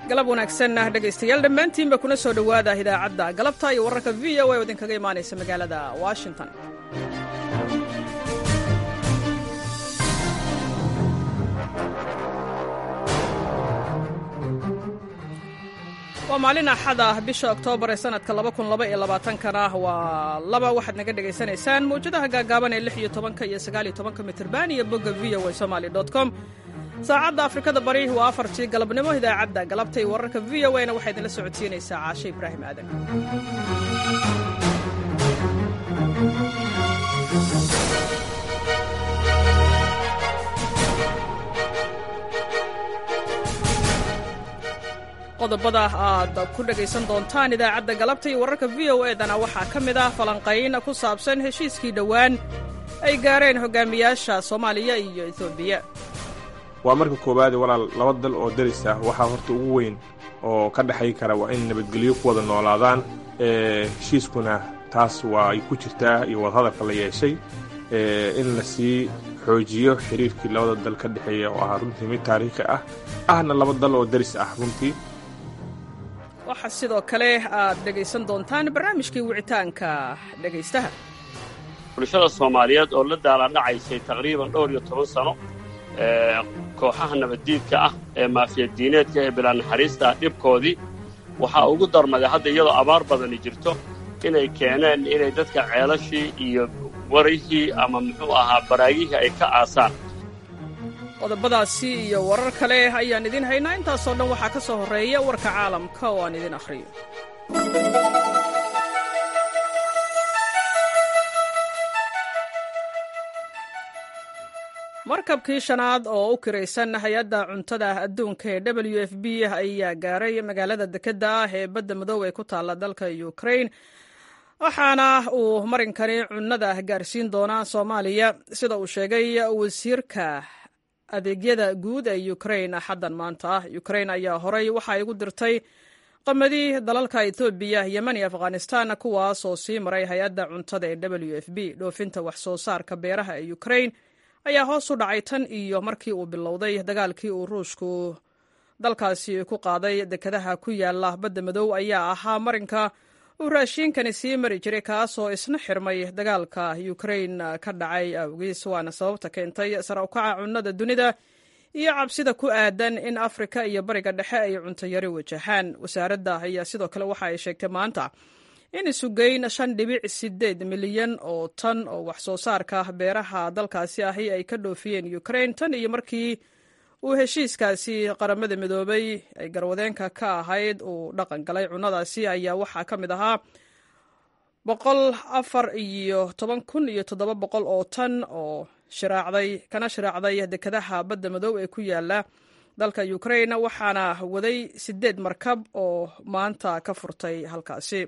galab wanaagsan dhegaystayaal dhammaantiinba kuna soo dhowaada idaacadda galabta iyo wararka v o a oo idinkaga imaanaysa magaalada washington waa maalin axad ah bisha oktoobar ee sanadka kana waa laba waxaad naga dhegaysanaysaan mawjadaha gaagaaban ee iyo tobanka iyo sagaaliyo tobanka mitrban iyo bogga v o a somaly com saacadda afrikada bari waa afartii galabnimo idaacadda galabta iyo wararka v o na waxaa idinla socodsiinaysaa caashe ibraahim aadan qodobada aad ku dhegaysan doontaan idaacadda galabta iyo wararka v o edana waxaa ka mid ah falanqayn ku saabsan heshiiskii dhowaan ay gaareen hogaamiyaasha soomaaliya iyo etoobiya waa marka koowaade walaal laba dal oo daris ah waxaa horta ugu weyn oo ka dhexay kara waa in nabadgelyo ku wada noolaadaan heshiiskuna taas waa ay ku jirtaa iyo wadahadalka la yeeshay in la sii xoojiyo xiriirkii labada dal ka dhexeeya oo ahaa runtii mid taariikhi ah ahna laba dal oo daris ah runtii waxaa sidoo kale aad dhegaysan doontaan barnaamijkii wicitaanka dhegaystaha bulshada soomaaliyeed oo la daaladhacaysay taqriiban dhowr iyo toban sano kooxaha nabaddiidka ah ee maafiyadiineedka ee bilaa naxariista ah dhibkoodii waxaa ugu darmaday hadda iyadoo abaar badani jirto inay keeneen inay dadka ceelashii iyo warihii ama muxuu ahaa baraagihii ay ka aasaan qodobadaasi iyo warar kale ayaan idiin haynaa intaasoo dhan waxaa ka soo horreeya warka caalamka oo aan idin akhriyo markabkii shanaad oo u kiraysan hay-adda cuntada adduunka ee w f b ayaa gaaray magaalada dekedda ah ee badda madow ee ku taalla dalka ukrain waxaana uu marinkani cunnada gaarsiin doonaa soomaaliya sida uu sheegay wasiirka adeegyada guud ee ukrain xaddan maanta ah ukrain ayaa horay waxa ay ugu dirtay qamadii dalalka etoobiya yemen iyo afghanistan kuwaas oo sii maray hay-adda cuntada ee w f b dhoofinta wax soo saarka beeraha ee ukrain ayaa hoos u dhacay tan iyo markii uu bilowday dagaalkii uu ruushku dalkaasi ku qaaday dekedaha ku yaala badda madow ayaa ahaa marinka uu raashiinkani sii mari jiray kaasoo isna xirmay dagaalka ukrain ka dhacay awgiis waana sababta keentay sare ukaca cunnada dunida iyo cabsida ku aadan in afrika iyo bariga dhexe ay cuntayari wajahaan wasaaradda ayaa sidoo kale waxa ay sheegtay maanta in isugeyn shan dhibic sideed milyan oo tan oo wax soo saarka beeraha dalkaasi ahi ay ka dhoofiyeen ukrain tan iyo markii uu heshiiskaasi qaramada midoobay ay garwadeenka ka ahayd uu dhaqan galay cunnadaasi ayaa waxaa ka mid ahaa boqol afar iyo toban kun iyo toddoba boqol oo tan oo shiraacday kana shiraacday dekedaha badda madow ee ku yaala dalka ukrain waxaana waday sideed markab oo maanta ka furtay halkaasi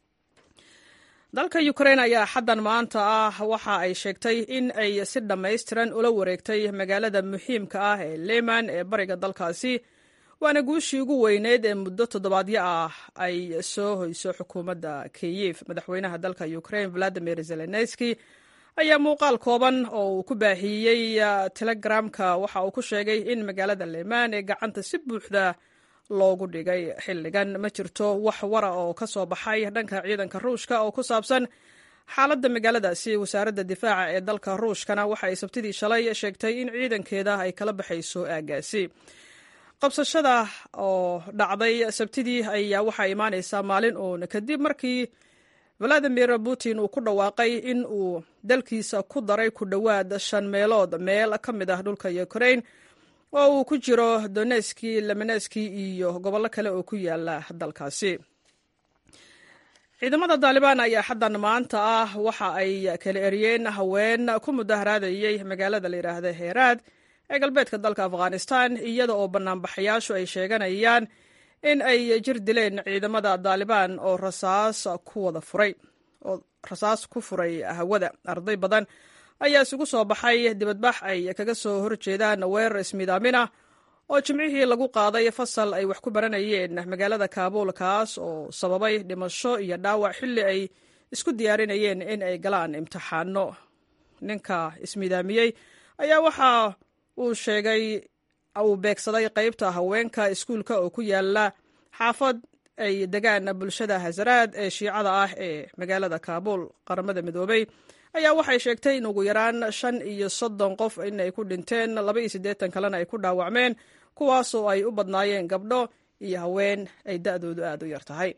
dalka ukrain ayaa xaddan maanta ah waxa ay sheegtay in ay si dhammaystiran ula wareegtay magaalada muhiimka ah ee leman ee bariga dalkaasi waana guushii ugu weyneyd ee muddo toddobaadyo ah ay soo hoyso xukuumadda kiyif madaxweynaha dalka ukrain valadimir zelenski ayaa muuqaal kooban oo uu ku baahiyey telegramka waxa uu ku sheegay in magaalada leman ee gacanta si buuxda loogu dhigay xilligan ma jirto wax wara oo ka soo baxay dhanka ciidanka ruushka oo ku saabsan xaaladda magaaladaasi wasaaradda difaaca ee dalka ruushkana waxa ay sabtidii shalay sheegtay in ciidankeeda ay kala baxayso aagaasi qabsashada oo dhacday sabtidii ayaa waxaa imaanaysaa maalin uun kadib markii valadimir putin uu ku dhawaaqay in uu dalkiisa ku daray ku dhowaad shan meelood meel ka mid ah dhulka ukrain oo uu ku jiro doneski lemeneski iyo gobollo kale oo ku yaala dalkaasi ciidamada daalibaan ayaa xaddan maanta ah waxa ay kala eriyeen haween ku mudaharaadayey magaalada la yidhaahda heeraad ee galbeedka dalka afghanistan iyada oo banaanbaxayaashu ay sheeganayaan in ay jir dileen ciidamada daalibaan oo rasaas ku wada furay oo rasaas ku furay hawada arday badan ayaa isugu soo baxay dibadbax ay kaga soo horjeedaan weerar ismiidaamina oo jimcihii lagu qaaday fasal ay wax ku baranayeen magaalada kaabuul kaas oo sababay dhimasho iyo dhaawac xilli ay isku diyaarinayeen in ay galaan imtixaano ninka ismiidaamiyey ayaa waxa uu sheegay uu beegsaday qaybta haweenka iskuulka oo ku yaala xaafad ay degaan bulshada hazaraad ee shiicada ah ee magaalada kaabuul qaramada midoobey ayaa waxay sheegtay in ugu yaraan shan iyo soddon qof inay ku dhinteen laba iyo siddeetan kalena ay ku dhaawacmeen kuwaasoo ay u badnaayeen gabdho iyo haween ay da'doodu aad u yar tahay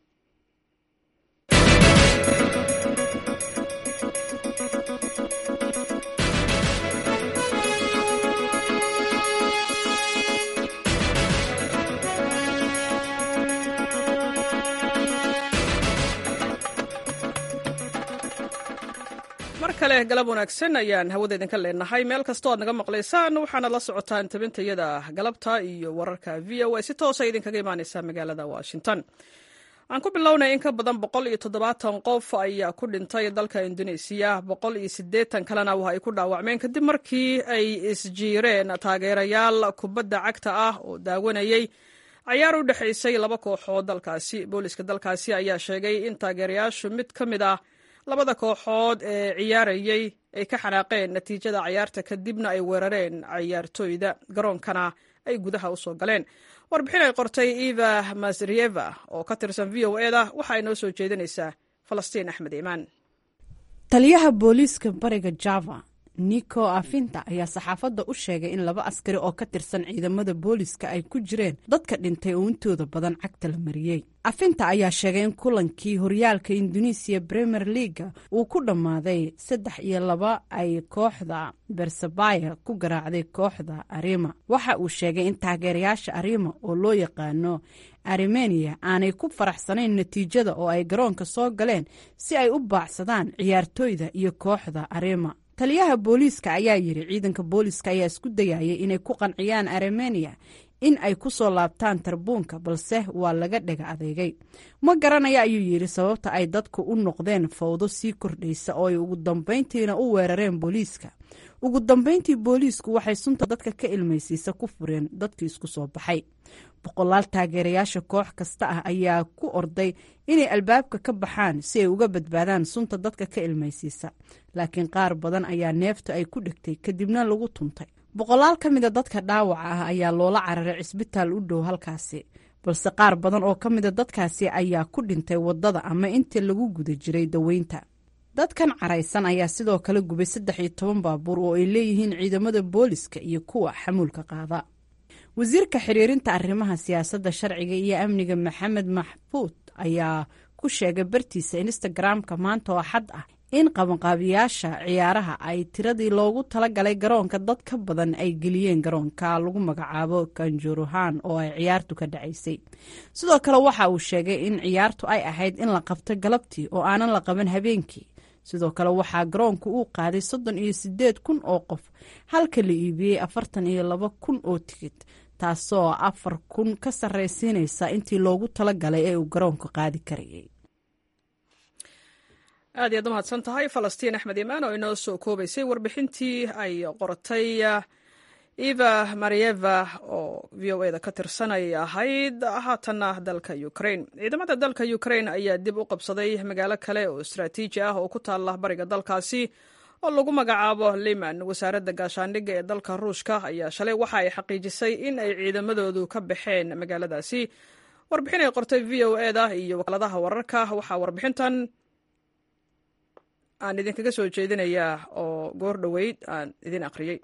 mar kale galab wanaagsan ayaan hawada idinka leenahay meel kastoo aad naga maqlaysaan waxaana la socotaan tabintayada galabta iyo wararka v o a si toosa idinkaga imaaneysa magaalada washington aan ku bilownay in ka badan boqol iyo toddobaatan qof ayaa ku dhintay dalka indoneesiya boqol iyo siddeetan kalena waa ay ku dhaawacmeen kadib markii ay isjiireen taageerayaal kubadda cagta ah oo daawanayey cayaar u dhexaysay laba kooxood dalkaasi booliska dalkaasi ayaa sheegay in taageerayaashu mid ka mid ah labada kooxood ee ciyaarayey ay ka xanaaqeen natiijada cayaarta kadibna ay weerareen cayaartooyda garoonkana ay gudaha u soo galeen warbixin ay qortay eva masrieva oo ka tirsan v o eda waxa ay noo soo jeedinaysaa falastiin axmed iimaan taliyaha booliiska bariga java nico afinta ayaa saxaafadda u sheegay in laba askari oo ka tirsan ciidamada booliiska ay ku jireen dadka dhintay oo intooda badan cagta la mariyey afinta ayaa sheegay in kulankii horyaalka indonesiya premier leaga uu ku dhammaaday saddex iyo laba ay kooxda bersabaya ku garaacday kooxda arima waxa uu sheegay in taageerayaasha arima oo loo yaqaano armeniya aanay ku faraxsanayn natiijada oo ay garoonka soo galeen si ay u baacsadaan ciyaartooyda iyo kooxda arima taliyaha booliiska ayaa yidhi ciidanka booliiska ayaa isku dayayay inay ku qanciyaan armeniya in ay ku soo laabtaan tarbuunka balse waa laga dhega adeegay ma garanaya ayuu yidhi sababta ay dadku u noqdeen fawdo sii kordhaysa oo ay ugu dambayntiina u weerareen booliiska ugu dambayntii booliisku waxay sunta dadka ka ilmaysiisa ku fureen dadkii isku soo baxay boqolaal taageerayaasha koox kasta ah ayaa ku orday inay albaabka ka baxaan si ay uga badbaadaan sunta dadka ka ilmaysiisa laakiin qaar badan ayaa neefta ay ku dhegtay kadibna lagu tuntay boqolaal ka mida dadka dhaawaca ah ayaa loola cararay cisbitaal u dhow halkaasi balse qaar badan oo ka mida dadkaasi ayaa ku dhintay waddada ama intii lagu guda jiray daweynta dadkan caraysan ayaa sidoo kale gubay saddex iyo toban baabuur oo ay leeyihiin ciidamada booliska iyo kuwa xamuulka qaada wasiirka xiriirinta arrimaha siyaasadda sharciga iyo amniga maxamed maxfuud ayaa ku sheegay bartiisa instagram-ka maanta oo xad ah in qabanqaabiyaasha ciyaaraha ay tiradii loogu talagalay garoonka dad ka badan ay geliyeen garoonka lagu magacaabo kanjuruhan oo ay ciyaartu ka dhacaysay sidoo kale waxa uu sheegay in ciyaartu ay ahayd in la qabto galabtii oo aanan la qaban habeenkii sidoo kale waxaa garoonku uu qaaday soddon iyo sideed kun oo qof halka la iibiyey afartan iyo laba kun oo tigid taasoo afar kun ka sarraysiinaysa intii loogu talagalay ee uu garoonku qaadi karayay aad iyaad u mahadsan tahay falastiin axmed imaan oo inoo soo koobaysay warbixintii ay qortay eva marieva oo v o eda ka tirsan ay ahayd haatanna dalka ukraine ciidamada dalka ukraine ayaa dib u qabsaday magaalo kale oo istraatiiji ah oo ku taalla bariga dalkaasi oo lagu magacaabo liman wasaaradda gaashaandhigga ee dalka ruushka ayaa shalay waxa ay xaqiijisay in ay ciidamadoodu ka baxeen magaaladaasi warbixin ay qortay v o eda iyo wakaaladaha wararka waxaa warbixintan aan idinkaga soo jeedinayaa oo goor dhoweyd aan idin akhriyey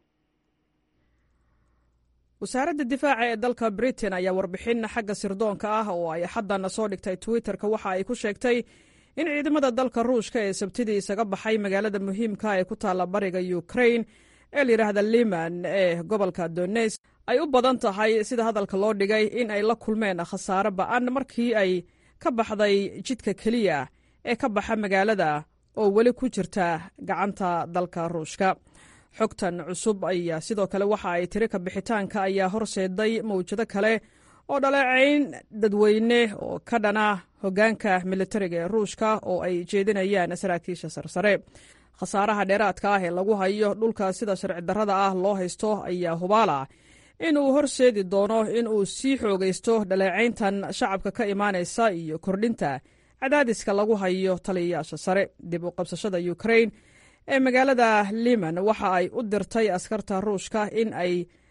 wasaaradda difaaca ee dalka britain ayaa warbixin xagga sirdoonka ah oo ay xaddana soo dhigtay twitter-ka waxa ay ku sheegtay in ciidamada dalka ruushka ee sabtidii isaga baxay magaalada muhiimka ee ku taalla bariga ukraine ee layidhaahda liman ee gobolka dones ay u badan tahay sida hadalka loo dhigay in ay la kulmeen khasaare ba-an markii ay ka baxday jidka keliya ee ka baxa magaalada oo weli ku jirta gacanta dalka ruushka xogtan cusub ayaa sidoo kale waxa ay tiri ka bixitaanka ayaa horseeday mawjado kale oo dhaleecayn dadweyne oo ka dhana hoggaanka militariga ee ruushka oo ay jeedinayaan saraakiisha sarsare khasaaraha dheeraadka ah ee lagu hayo dhulka sida sharci darrada ah loo haysto ayaa hubaala in uu horseedi doono in uu sii xoogaysto dhaleecayntan shacabka ka imaanaysa iyo kordhinta cadaadiska lagu hayo taliyayaasha sare dib u qabsashada ukraine ee magaalada liman waxa ay u dirtay askarta ruushka in ay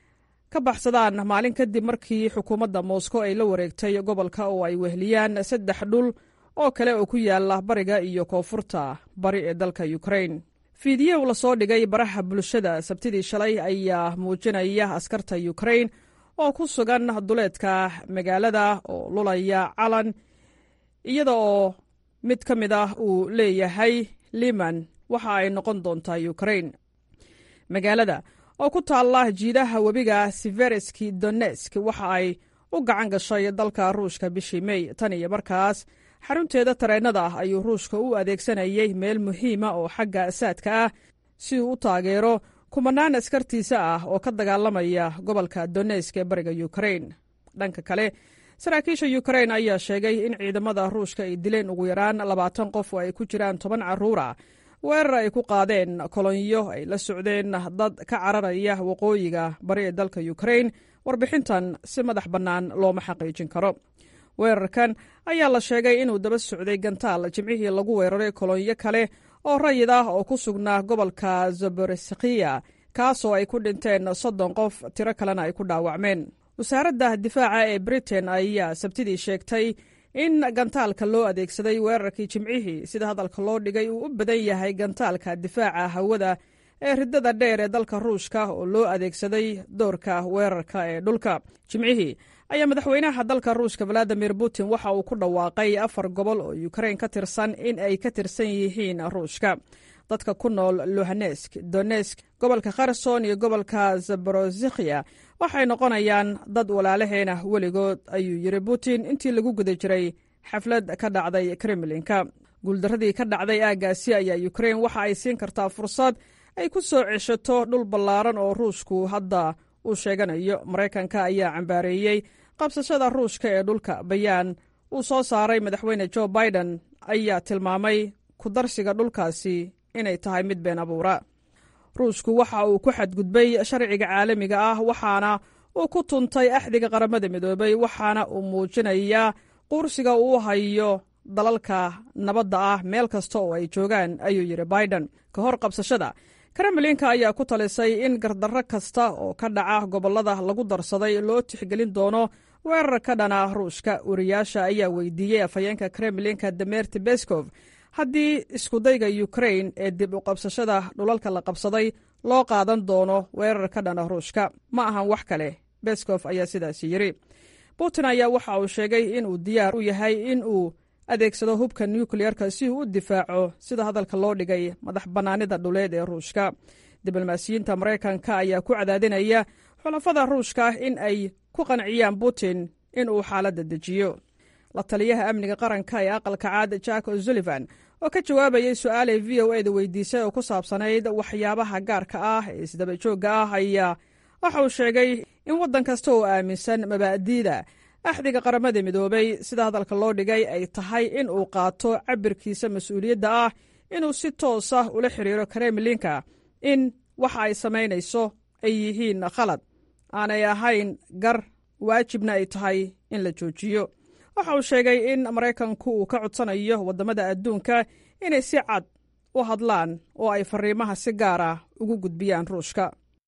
ka baxsadaan maalin kadib markii xukuumadda moscow ay la wareegtay gobolka oo ay wehliyaan saddex dhul oo kale oo ku yaala bariga iyo koonfurta bari ee dalka ukrain fiidiyow lasoo dhigay baraha bulshada sabtidii shalay ayaa muujinaya askarta ukrain oo ku sugan duleedka magaalada oo lulaya calan iyada oo mid ka mid ah uu leeyahay liman waxa ay noqon doontaa ukrain magaalada oo ku taalla jiidaha webiga sivereski donesk waxa ay u gacan gashay dalka ruushka bishii mey tan iyo markaas xarunteeda tareennada ah ayuu ruushka u adeegsanayay meel muhiima oo xagga asaadka ah si uu u taageero kumanaan askartiisa ah oo ka dagaalamaya gobolka donesk ee bariga ukrain dhanka kale saraakiisha ukrain ayaa sheegay in ciidamada ruushka ay dileen ugu yaraan labaatan qof oo ay ku jiraan toban carruura weerar ay ku qaadeen kolonyo ay la socdeen dad ka cararaya waqooyiga bari ee dalka ukrain warbixintan si madax bannaan looma xaqiijin karo weerarkan ayaa la sheegay inuu daba socday gantaal jimcihii lagu weeraray kolonyo kale oo rayid ah oo ku sugnaa gobolka zaboreskiya kaasoo ay ku dhinteen soddon qof tiro kalena ay ku dhaawacmeen wasaaradda difaaca ee britain ayaa sabtidii sheegtay in gantaalka loo adeegsaday weerarkii jimcihii sida hadalka loo dhigay uu u badan yahay gantaalka difaaca hawada ee ridada dheer ee dalka ruushka oo loo adeegsaday doorka weerarka ee dhulka jimcihii ayaa madaxweynaha dalka ruushka valadimir putin waxa uu ku dhawaaqay afar gobol oo ukrain ka tirsan in ay ka tirsan yihiin ruushka dadka ku nool luhanesk donesk gobolka kherson iyo gobolka zaborozikhiya waxay noqonayaan dad walaalaheena weligood ayuu yiri putin intii lagu guda jiray xaflad ka dhacday kremlinka guuldaradii ka dhacday aaggaasi ayaa ukrain waxa ay siin kartaa fursad ay ku soo ceshato dhul ballaaran oo ruushku hadda uu sheeganayo maraykanka ayaa cambaareeyey qabsashada ruushka ee dhulka bayaan uu soo saaray madaxweyne jo biden ayaa tilmaamay ku darsiga dhulkaasi inay tahay mid been abuura ruushku waxa uu ku xadgudbay sharciga caalamiga ah waxaana uu ku tuntay axdiga qaramada midoobay waxaana uu muujinayaa quursiga uu hayo dalalka nabadda ah meel kasta oo ay joogaan ayuu yidhi biden ka hor qabsashada kremlinka ayaa ku talisay in gardarro kasta oo ka dhaca gobollada lagu darsaday loo tixgelin doono weerar ka dhana ruushka wariyaasha ayaa weydiiyey afhayeenka kremlinka demerti beskov haddii iskudayga ukrain ee dib u qabsashada dhulalka la qabsaday loo qaadan doono weerar ka dhana ruushka ma ahan wax kale beskof ayaa sidaasi yidhi putin ayaa waxa uu sheegay inuu diyaar u yahay in uu adeegsado hubka nukleyerka si uu u difaaco sida hadalka loo dhigay madax bannaanida dhuleed ee ruushka diblomaasiyiinta maraykanka ayaa ku cadaadinaya xulafada ruushka in ay ku qanciyaan putin in uu xaaladda dejiyo la taliyaha amniga qaranka ee aqalka caad jack o'sullivan oo ka jawaabayay su-aalay v o eda weydiisay oo ku saabsanayd waxyaabaha gaarka ah ee isdaba joogga ah ayaa waxa uu sheegay in waddan kasta oo aaminsan mabaa'diida axdiga qaramada midoobay sida hadalka loo dhigay ay tahay in uu qaato cabirkiisa mas-uuliyadda ah inuu si toos ah ula xiriiro kremlinka in waxa ay samaynayso ay yihiin khalad aanay ahayn gar waajibna ay tahay in la joojiyo waxa uu sheegay in maraykanku uu ka codsanayo waddamada adduunka inay si cad u hadlaan oo ay fariimaha si gaar ah ugu gudbiyaan ruushka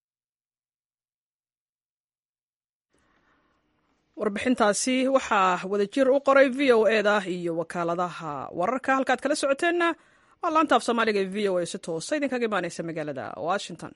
warbixintaasi waxaa wadajir u qoray v o eda iyo wakaaladaha wararka halkaad kala socoteenna waa laanta af soomaaliga ee v o a si toosa idinkaga imaaneysa magaalada washington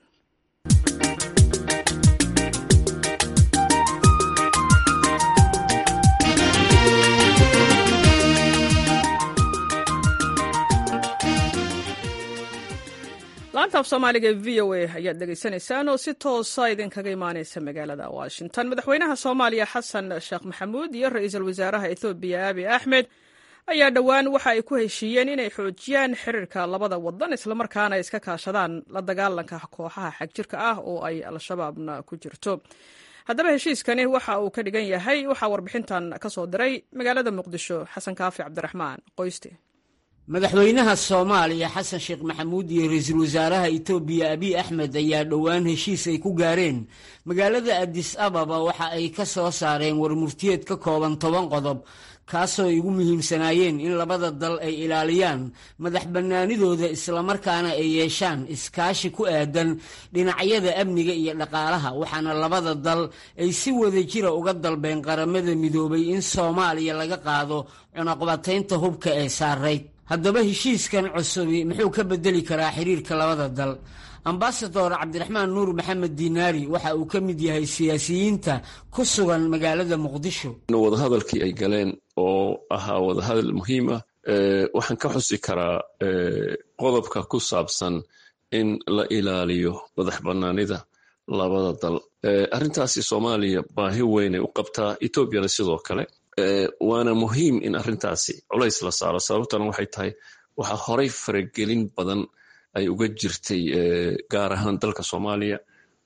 laanta af soomaaliga ee v o a ayaad dhegaysanaysaan oo si toosa idinkaga imaaneysa magaalada washington madaxweynaha soomaaliya xasan sheekh maxamuud iyo ra-iisul wasaaraha ethoobiya abi axmed ayaa dhowaan waxa ay ku heshiiyeen inay xoojiyaan xiriirka labada wadan islamarkaana iska kaashadaan la dagaalanka kooxaha xagjirka ah oo ay al-shabaabna ku jirto haddaba heshiiskani waxa uu ka dhigan yahay waxaa warbixintan ka soo diray magaalada muqdisho xasan kaafi cabdiraxmaan qoyste madaxweynaha soomaaliya xasan sheekh maxamuud iyo ra-iisul wasaaraha etoobiya abiy axmed ayaa dhowaan heshiis ay ku gaareen magaalada adis ababa waxa ay ka soo saareen warmurtiyeed ka kooban toban qodob kaasoo ay ugu muhiimsanaayeen in labada dal ay ilaaliyaan madax bannaanidooda islamarkaana ay yeeshaan iskaashi ku aadan dhinacyada amniga iyo dhaqaalaha waxaana labada dal ay si wada jira uga dalbeen qaramada midoobay in soomaaliya laga qaado cunaqbataynta hubka ee saarayd haddaba heshiiskan cusubi muxuu ka bedeli karaa xiriirka labada dal ambasador cabdiraxmaan nuur maxamed diinaari waxa uu ka mid yahay siyaasiyiinta ku sugan magaalada muqdisho wadahadalkii ay galeen oo ahaa wadahadal muhiim ah waxaan ka xusi karaa qodobka ku saabsan in la ilaaliyo madax bannaanida labada dal arrintaasi soomaaliya baahi weynay u qabtaa etoobiyana sidoo kale waana muhiim in arrintaasi culays la saaro sababtana waxay tahay waxaa horay faragelin badan ay uga jirtay gaar ahaan dalka soomaaliya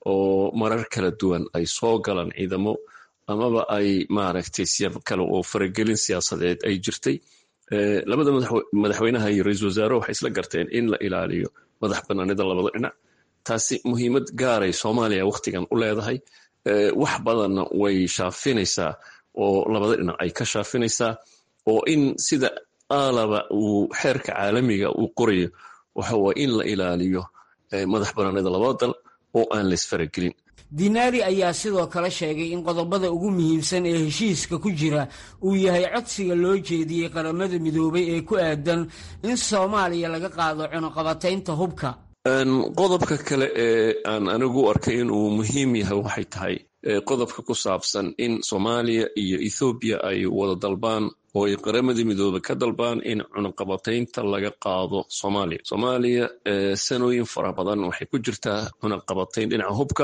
oo marar kala duwan ay soo galaan ciidamo amaba ay maaragtay siyaab kale oo faragelin siyaasadeed ay jirtay labada madaxweynaha iyo ra-iisul wasaare waxay isla garteen in la ilaaliyo madax bannaanida labada dhinac taasi muhiimad gaaray soomaaliya wakhtigan u leedahay wax badanna way shaafinaysaa oo labada dhinac ay ka shaafinaysaa oo in sida aalaba uu xeerka caalamiga uu qorayo waxa waa in la ilaaliyo madax bannaanida labada dal oo aan laysfaragelin dinaari ayaa sidoo kale sheegay in qodobada ugu muhiimsan ee heshiiska ku jira uu yahay codsiga loo jeediyey qaramada midoobay ee ku aadan in soomaaliya laga qaado cunuqabataynta hubka qodobka kale ee aan anigu arkay inuu muhiim yahay waxay tahay qodobka ku saabsan in soomaaliya iyo ethoobiya ay wada dalbaan oo ay qaramadii midoobe ka dalbaan in cunaqabataynta laga qaado soomaaliya soomaaliya sanooyin fara badan waxay ku jirtaa cunaqabatayn dhinaca hubka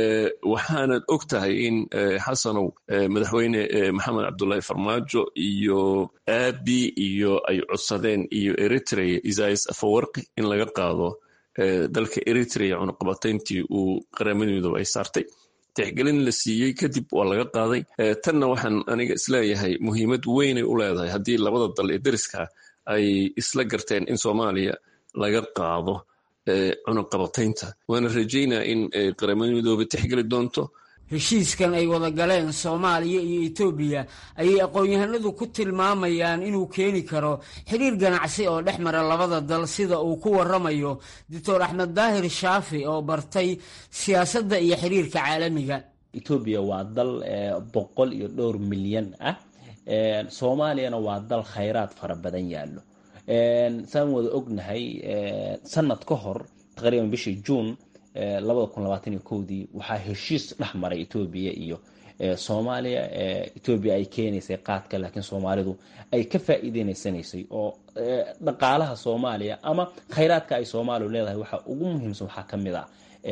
waxaanad og tahay in xasanow madaxweyne maxamed cabdullaahi farmaajo iyo aabi iyo ay codsadeen iyo eritrea isais afawarqi in laga qaado dalka eritrea cunaqabatayntii uu qaramada midoobe ay saartay tixgelin la siiyey kadib waa laga qaaday tanna waxaan aniga isleeyahay muhiimad weynay u leedahay haddii labada dal ee deriska ay isla garteen in soomaaliya laga qaado cunaqabataynta waana rajaynaa in qaramada midoobe tixgeli doonto heshiiskan ay wada galeen soomaaliya iyo etoobiya ayay aqoon-yahanadu ku tilmaamayaan inuu keeni karo xiriir ganacsi oo dhex mara labada dal sida uu ku waramayo doctor axmed daahir shaafi oo bartay siyaasadda iyo xiriirka caalamiga etoobiya waa dal boqol iyo dhowr milyan ah soomaaliyana waa dal khayraad fara badan yaallo saan wada ognahay sanad ka hor taqriiban bishii juun labada kun labaatan iyo kowdii waxaa heshiis dhex maray etoobiya iyo soomaaliya etoobiya ay keenaysay qaadka laakiin soomaalidu ay ka faa'iideynaysaneysay oo dhaqaalaha soomaaliya ama khayraadka ay soomaaliya leedahay waxaa ugu muhiimsan waxaa ka mid ah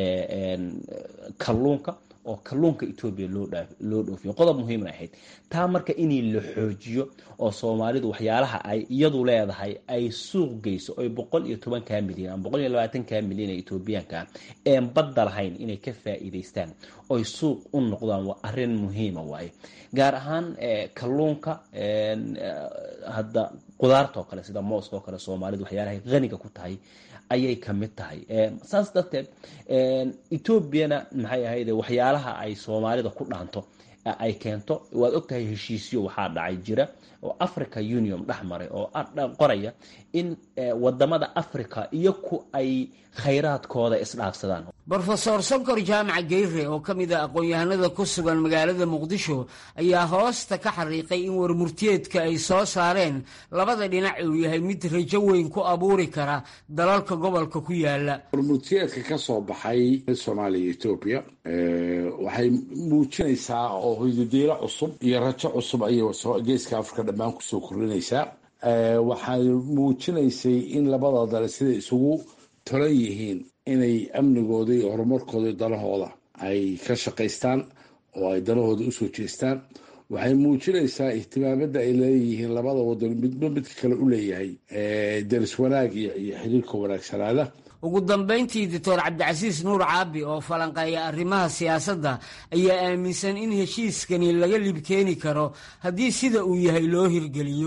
kalluunka oo kalluunka etoobiya loo dhoofiyo qodob muhiimna ahayd taa marka inii la xoojiyo oo soomaalidu waxyaalaha ay iyadu leedahay ay suuq geyso oy boqol iyo tobankaa milyan ama boqol iyo labaatankaa milyan ee etoobiyaanka een badda lahayn inay ka faa'iidaystaan oy suuq u noqdaan waa arrin muhiima waaye gaar ahaan kalluunka hadda qudaarta oo kale sida mooska oo kale soomaalidu waxyaalahay qaniga ku tahay ayay ka mid tahay saas darteed etoobiyana maxay ahayde waxyaalaha ay soomaalida ku dhaanto ay keento waad ogtahay heshiisyo waxaa dhacay jira oo africa union dhex maray oo qoraya in wadamada africa iyo ku ay khayraadkooda isdhaafsadaan brofesor sonkor jaamac geyre oo ka mid a aqoon-yahanada ku sugan magaalada muqdisho ayaa hoosta ka xariiqay in warmurtiyeedka ay soo saareen labada dhinac uu yahay mid rajo weyn ku abuuri kara dalalka gobolka ku yaala warmurtiyeedka ka soo baxay soomaaliya iyo etoobiya waxay muujinaysaa oo hoydadeelo cusub iyo rajo cusub ayay geeska afrika dhammaan kusoo kordhinaysaa waxay muujinaysay in labada dale siday isugu tolan yihiin inay amnigooda iyo horumarkooda iyo danahooda ay ka shaqaystaan oo ay danahooda usoo jeestaan waxay muujinaysaa ihtimaamada ay leeyihiin labada wadan midba midka kale u leeyahay daris wanaag iyo xiriirka wanaagsanaada ugu dambayntii doctor cabdicasiis nuur caabi oo falanqeeya arrimaha siyaasadda ayaa aaminsan in heshiiskani laga libkeeni karo haddii sida uu yahay loo hirgeliyo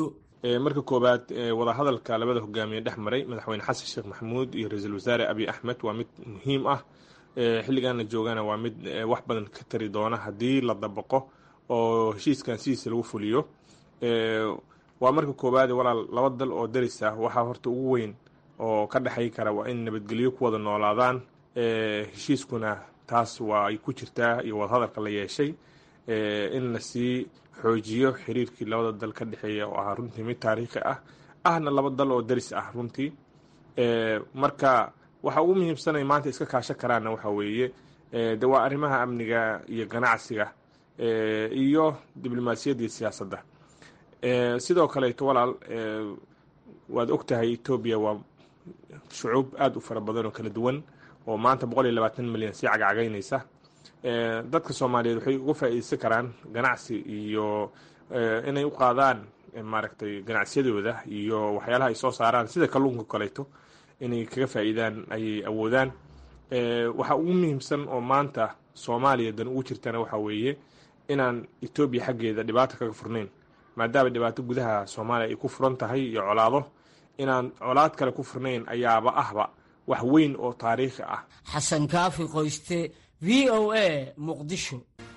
marka koowaad wadahadalka labada hogaamiye dhex maray madaxweyne xasan sheekh maxamuud iyo ra-iisul wasaare abiy axmed waa mid muhiim ah xilligan la joogana waa mid wax badan ka tari doona haddii la dabaqo oo heshiiskan sidiisa lagu fuliyo waa marka koowaad walaal laba dal oo daris ah waxaa horta ugu weyn oo ka dhexay kara waa in nabadgelyo ku wada noolaadaan heshiiskuna taas waa ay ku jirtaa iyo wadahadalka la yeeshay in lasii xoojiyo xiriirkii labada dal ka dhexeeya oo ahaa runtii mid taariikhi ah ahna laba dal oo daris ah runtii marka waxa ugu muhiimsanay maanta iska kaashan karaanna waxa weeye de waa arrimaha amniga iyo ganacsiga iyo diblomaasiyadda iyo siyaasadda sidoo kaleeto walaal waad og tahay etoobiya waa shucuub aada u fara badan oo kala duwan oo maanta boqol iyo labaatan milyan sii cagcagaynaysa dadka soomaaliyeed waxay uga faa'iideysan karaan ganacsi iyo inay u qaadaan maaragtay ganacsiyadooda iyo waxyaalaha ay soo saaraan sida kalluunka kaleeto inay kaga faa'iidaan ayay awoodaan waxa ugu muhiimsan oo maanta soomaaliya dan ugu jirtana waxa weeye inaan etoobiya xaggeeda dhibaato kaga furnayn maadaama dhibaato gudaha soomaaliya ay ku furan tahay iyo colaado inaan colaad kale ku furnayn ayaaba ahba wax weyn oo taariikhi ah xasan kaafi qoyste v o a muqdisho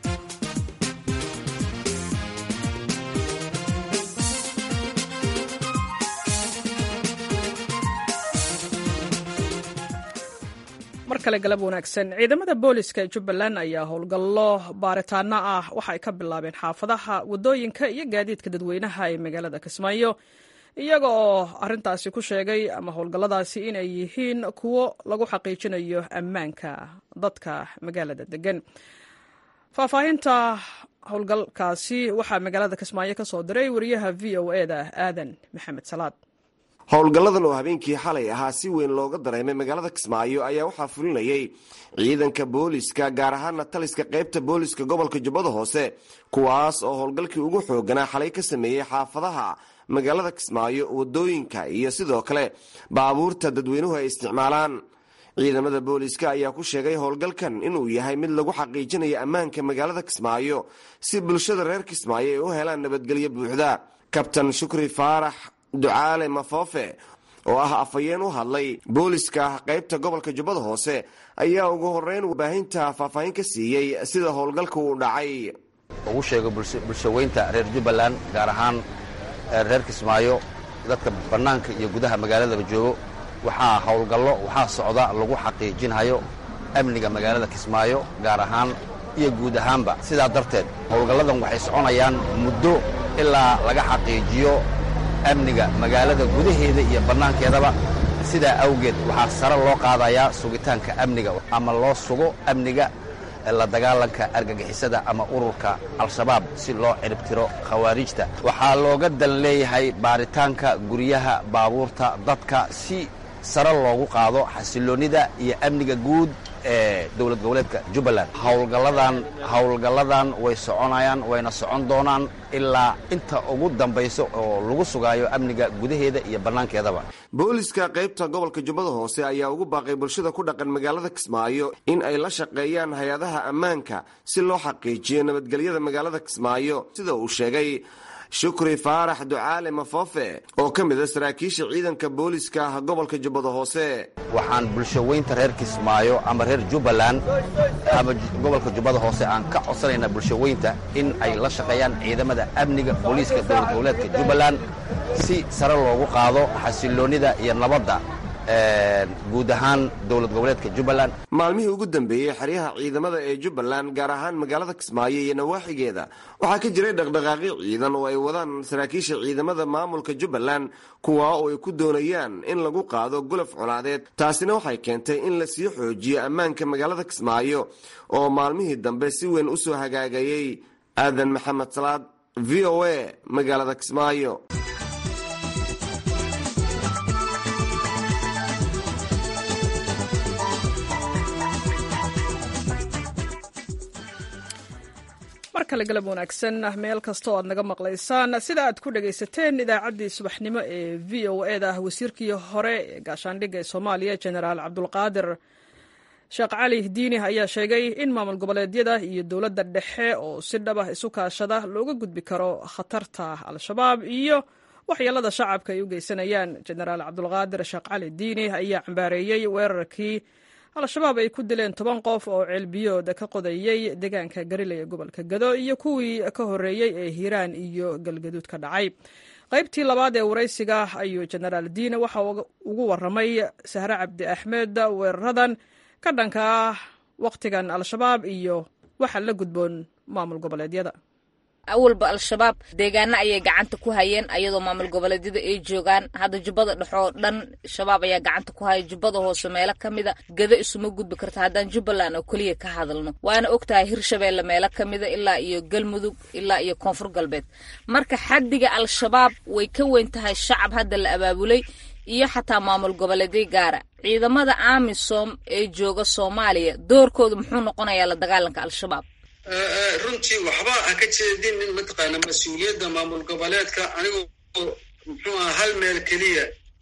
mar kale galab wanaagsan ciidamada booliska ee jubbaland ayaa howlgallo baaritaano ah waxa ay ka bilaabeen xaafadaha waddooyinka iyo gaadiidka dadweynaha ee magaalada kismaayo iyaga oo arintaasi ku sheegay ama howlgalladaasi inay yihiin kuwo lagu xaqiijinayo ammaanka dadka magaalada degan faahfaahinta howlgalkaasi waxaa magaalada kismaayo ka soo diray wariyaha v o e da aadan maxamed salaad howlgalladan oo habeenkii xalay ahaa si weyn looga dareemay magaalada kismaayo ayaa waxaa fulinayay ciidanka booliska gaar ahaana taliska qaybta booliska gobolka jubbada hoose kuwaas oo howlgalkii ugu xooganaa xalay ka sameeyey xaafadaha magaalada kismaayo wadooyinka iyo sidoo kale baabuurta dadweynuhu ay isticmaalaan ciidamada booliska ayaa ku sheegay howlgalkan inuu yahay mid lagu xaqiijinayo ammaanka magaalada kismaayo si bulshada reer kismaayo ay u helaan nabadgelyo buuxda kabtan shukri faarax ducaale mafoofe oo ah afhayeen u hadlay booliska qaybta gobolka jubbada hoose ayaa ugu horeyn warbaahinta faahfaahin ka siiyey sida howlgalka uu dhacay ugu sheego bulshaweynta reer jubbaland gaar ahaan reer kismaayo dadka bannaanka iyo gudaha magaaladaba joogo waxaa howlgallo waxaa socda lagu xaqiijinhayo amniga magaalada kismaayo gaar ahaan iyo guud ahaanba sidaa darteed howlgalladan waxay soconayaan muddo ilaa laga xaqiijiyo amniga magaalada gudaheeda iyo bannaankeedaba sidaa awgeed waxaa sare loo qaadayaa sugitaanka amniga ama loo sugo amniga la dagaalanka argagixisada ama ururka al-shabaab si loo ciribtiro khawaarijta waxaa looga dan leeyahay baaritaanka guryaha baabuurta dadka si sare loogu qaado xasiloonnida iyo amniga guud ee dowlad goboleedka jubbaland howlgalladan howlgalladan way soconayaan wayna socon doonaan ilaa inta ugu dambayso oo lagu sugaayo amniga gudaheeda iyo bannaankeedaba booliska qaybta gobolka jubbada hoose ayaa ugu baaqay bulshada ku dhaqan magaalada kismaayo in ay la shaqeeyaan hay-adaha ammaanka si loo xaqiijiyo nabadgelyada magaalada kismaayo sida uu sheegay shukri faarax ducaale mafoofe oo ka mid a saraakiisha ciidanka booliska gobolka jubbada hoose waxaan bulshaweynta reer kismaayo ama reer jubbaland ama gobolka jubbada hoose aan ka codsanaynaa bulshaweynta in ay la shaqeeyaan ciidamada amniga booliiska dowlad goboleedka jubbaland si sare loogu qaado xasiloonnida iyo nabadda guud ahaan dowlad goboleedka jubbaland maalmihii ugu dambeeyey xeryaha ciidamada ee jubbaland gaar ahaan magaalada kismaayo iyo nawaaxigeeda waxaa ka jiray dhaqdhaqaaqyo ciidan oo ay wadaan saraakiisha ciidamada maamulka jubbaland kuwaa oo ay ku doonayaan in lagu qaado gulaf colaadeed taasina waxay keentay in la sii xoojiyo ammaanka magaalada kismaayo oo maalmihii dambe si weyn u soo hagaagayey aadan maxamed salaad v o a magaalada kismaayo mar kale galab wanaagsan meel kasta oo aad naga maqlaysaan sida aad ku dhagaysateen idaacaddii subaxnimo ee v o e da wasiirkii hore ee gaashaandhigga ee soomaaliya genaraal cabdulqaadir sheekh cali diini ayaa sheegay in maamul goboleedyada iyo dowladda dhexe oo si dhaba isu kaashada looga gudbi karo khatarta al-shabaab iyo waxyeelada shacabka ay u geysanayaan jenaraal cabdulqaadir sheekh cali diini ayaa cambaareeyey weerarkii al-shabaab ay ku dileen toban qof oo ceelbiyooda ka qodayey deegaanka gariley ee gobolka gado iyo kuwii ka horreeyey ee hiiraan iyo galgaduud ka dhacay qaybtii labaad ee waraysiga ayuu jenaraal diine waxa ugu waramay sahre cabdi axmed weeraradan ka dhanka ah wakhtigan al-shabaab iyo waxa la gudboon maamul goboleedyada awalba al-shabaab deegaana ayay gacanta ku hayeen ayadoo maamul goboleedyada ay joogaan hadda jubbada dhexoo dhan shabaab ayaa gacanta ku haya jubbada hoose meelo ka mida gado isuma gudbi karta haddaan jubbaland oo keliya ka hadalno waana ogtahay hirshabeelle meelo ka mida ilaa iyo galmudug ilaa iyo koonfur galbeed marka xaddiga al-shabaab way ka weyn tahay shacab hadda la abaabulay iyo xataa maamul goboleedyo gaara ciidamada amisom ee jooga soomaaliya doorkooda muxuu noqonayaa la dagaalanka al-shabaab runtii waxba ha ka jeedinin mataqaana mas-uuliyadda maamul goboleedka anigoo muxuu aha hal meel keliya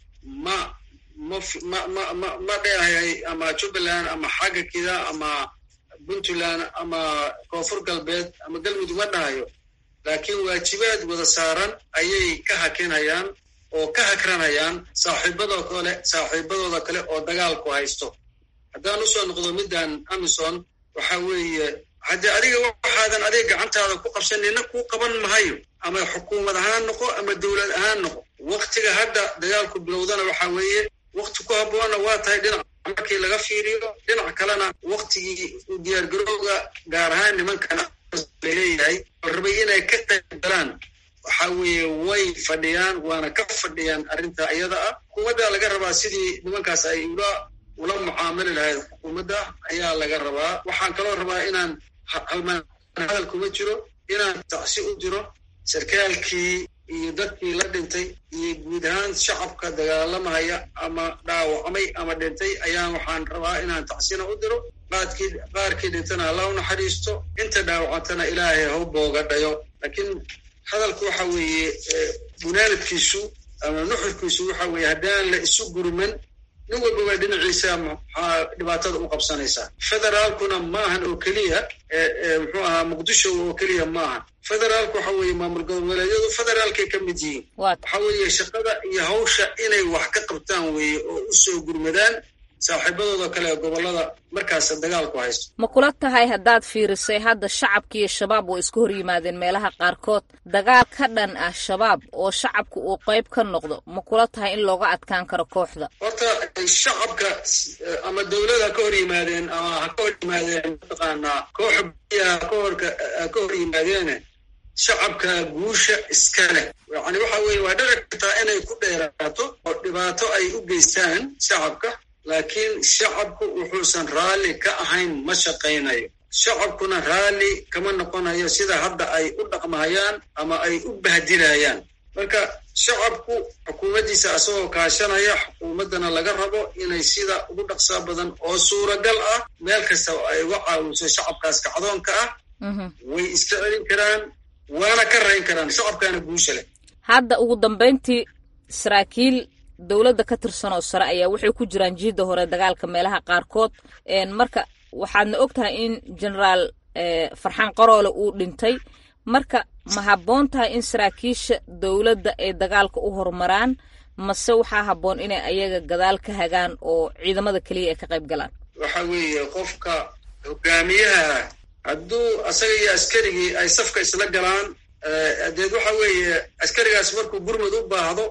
ma ma ma ma ma ma dheehay ama jubbaland ama xagga kida ama puntland ama koonfur galbeed ama galmudug ma dhahayo laakiin waajibaad wada saaran ayay ka hakinayaan oo ka hakranayaan saaxiibadoo kale saaxiibadooda kale oo dagaalku haysto haddaan usoo noqdo middan amison waxa weeye haddii adiga waxaadan adiga gacantaada ku qabsan nina kuu qaban mahayo ama xukuumad ahaan noqo ama dowlad ahaan noqo waktiga hadda dagaalku bilowdana waxa weeye wakti ku habboonna waa tahay dhinac markii laga fiiriyo dhinac kalena waktigii diyaargarowga gaar ahaan nimankan laleeyahay oo rabay inay ka qayb galaan waxa weeye way fadhiyaan waana ka fadhiyaan arrinta iyada ah xukuumadda laga rabaa sidii nimankaas ay ula ula mucaamali lahayd xukuumadda ayaa laga rabaa waxaan kaloo rabaa inaan halmaan hadal kuma jiro inaan tacsi u diro sarkaalkii iyo dadkii la dhintay iyo guud ahaan shacabka dagaalamaya ama dhaawacmay ama dhintay ayaan waxaan rabaa inaan tacsina u diro qaadkii qaarkii dhintana alla u naxariisto inta dhaawacantana ilaahay hau booga dhayo laakiin hadalku waxa weeye gunaanadkiisu ama nuxurkiisu waxa weeye haddaan la isu gurman nin walbaba dhinaciisa maxaa dhibaatada u qabsanaysaa federaalkuna maahan oo keliya muxuu ahaa muqdisho oo keliya maahan federaalku waxa weeye maamul goboleedyadu federaalkay ka mid yihiin waxa weeye shaqada iyo hawsha inay wax ka qabtaan weeye oo u soo gurmadaan saaxiibadooda kale ee gobollada markaas dagaalku haysto ma kula tahay haddaad fiirisay hadda shacabka iyo shabaab way isku hor yimaadeen meelaha qaarkood dagaal ka dhan ah shabaab oo shacabka uu qayb ka noqdo ma kula tahay in looga adkaan karo kooxda horta shacabka ama dowlada ka hor yimaadeen ama ha ka hor yimaadeen mataqaanaa kooxa biyaha ka horka ka hor yimaadeene shacabka guusha iska leh yani waxa weeye waa dhici kartaa inay ku dheeraato oo dhibaato ay u geystaan shacabka laakiin shacabku wuxuusan raalli ka ahayn ma shaqaynayo shacabkuna raalli kama noqonayo sida hadda ay u dhaqmahayaan ama ay u bahdilayaan marka shacabku xukuumaddiisa asagoo kaashanaya xukuumaddana laga rabo inay sida ugu dhaqsaa badan oo suuragal ah meel kasta ay uga caawiso shacabkaas kacdoonka ah way iska celin karaan waana ka rayn karaan shacabkaana guusha leh hadda ugu dambayntii saraakiil dowladda ka tirsan oo sare ayaa waxay ku jiraan jiidda hore dagaalka meelaha qaarkood marka waxaadna og tahay in generaal farxaan qaroole uu dhintay marka ma habboon tahay in saraakiisha dowladda ay dagaalka u horumaraan mase waxaa habboon inay ayaga gadaal ka hagaan oo ciidamada keliya ay ka qayb galaan waxa weeye qofka hogaamiyaha hadduu asaga iyo askarigii ay safka isla galaan deed waxa weeye askarigaas markuu gurmud u baahdo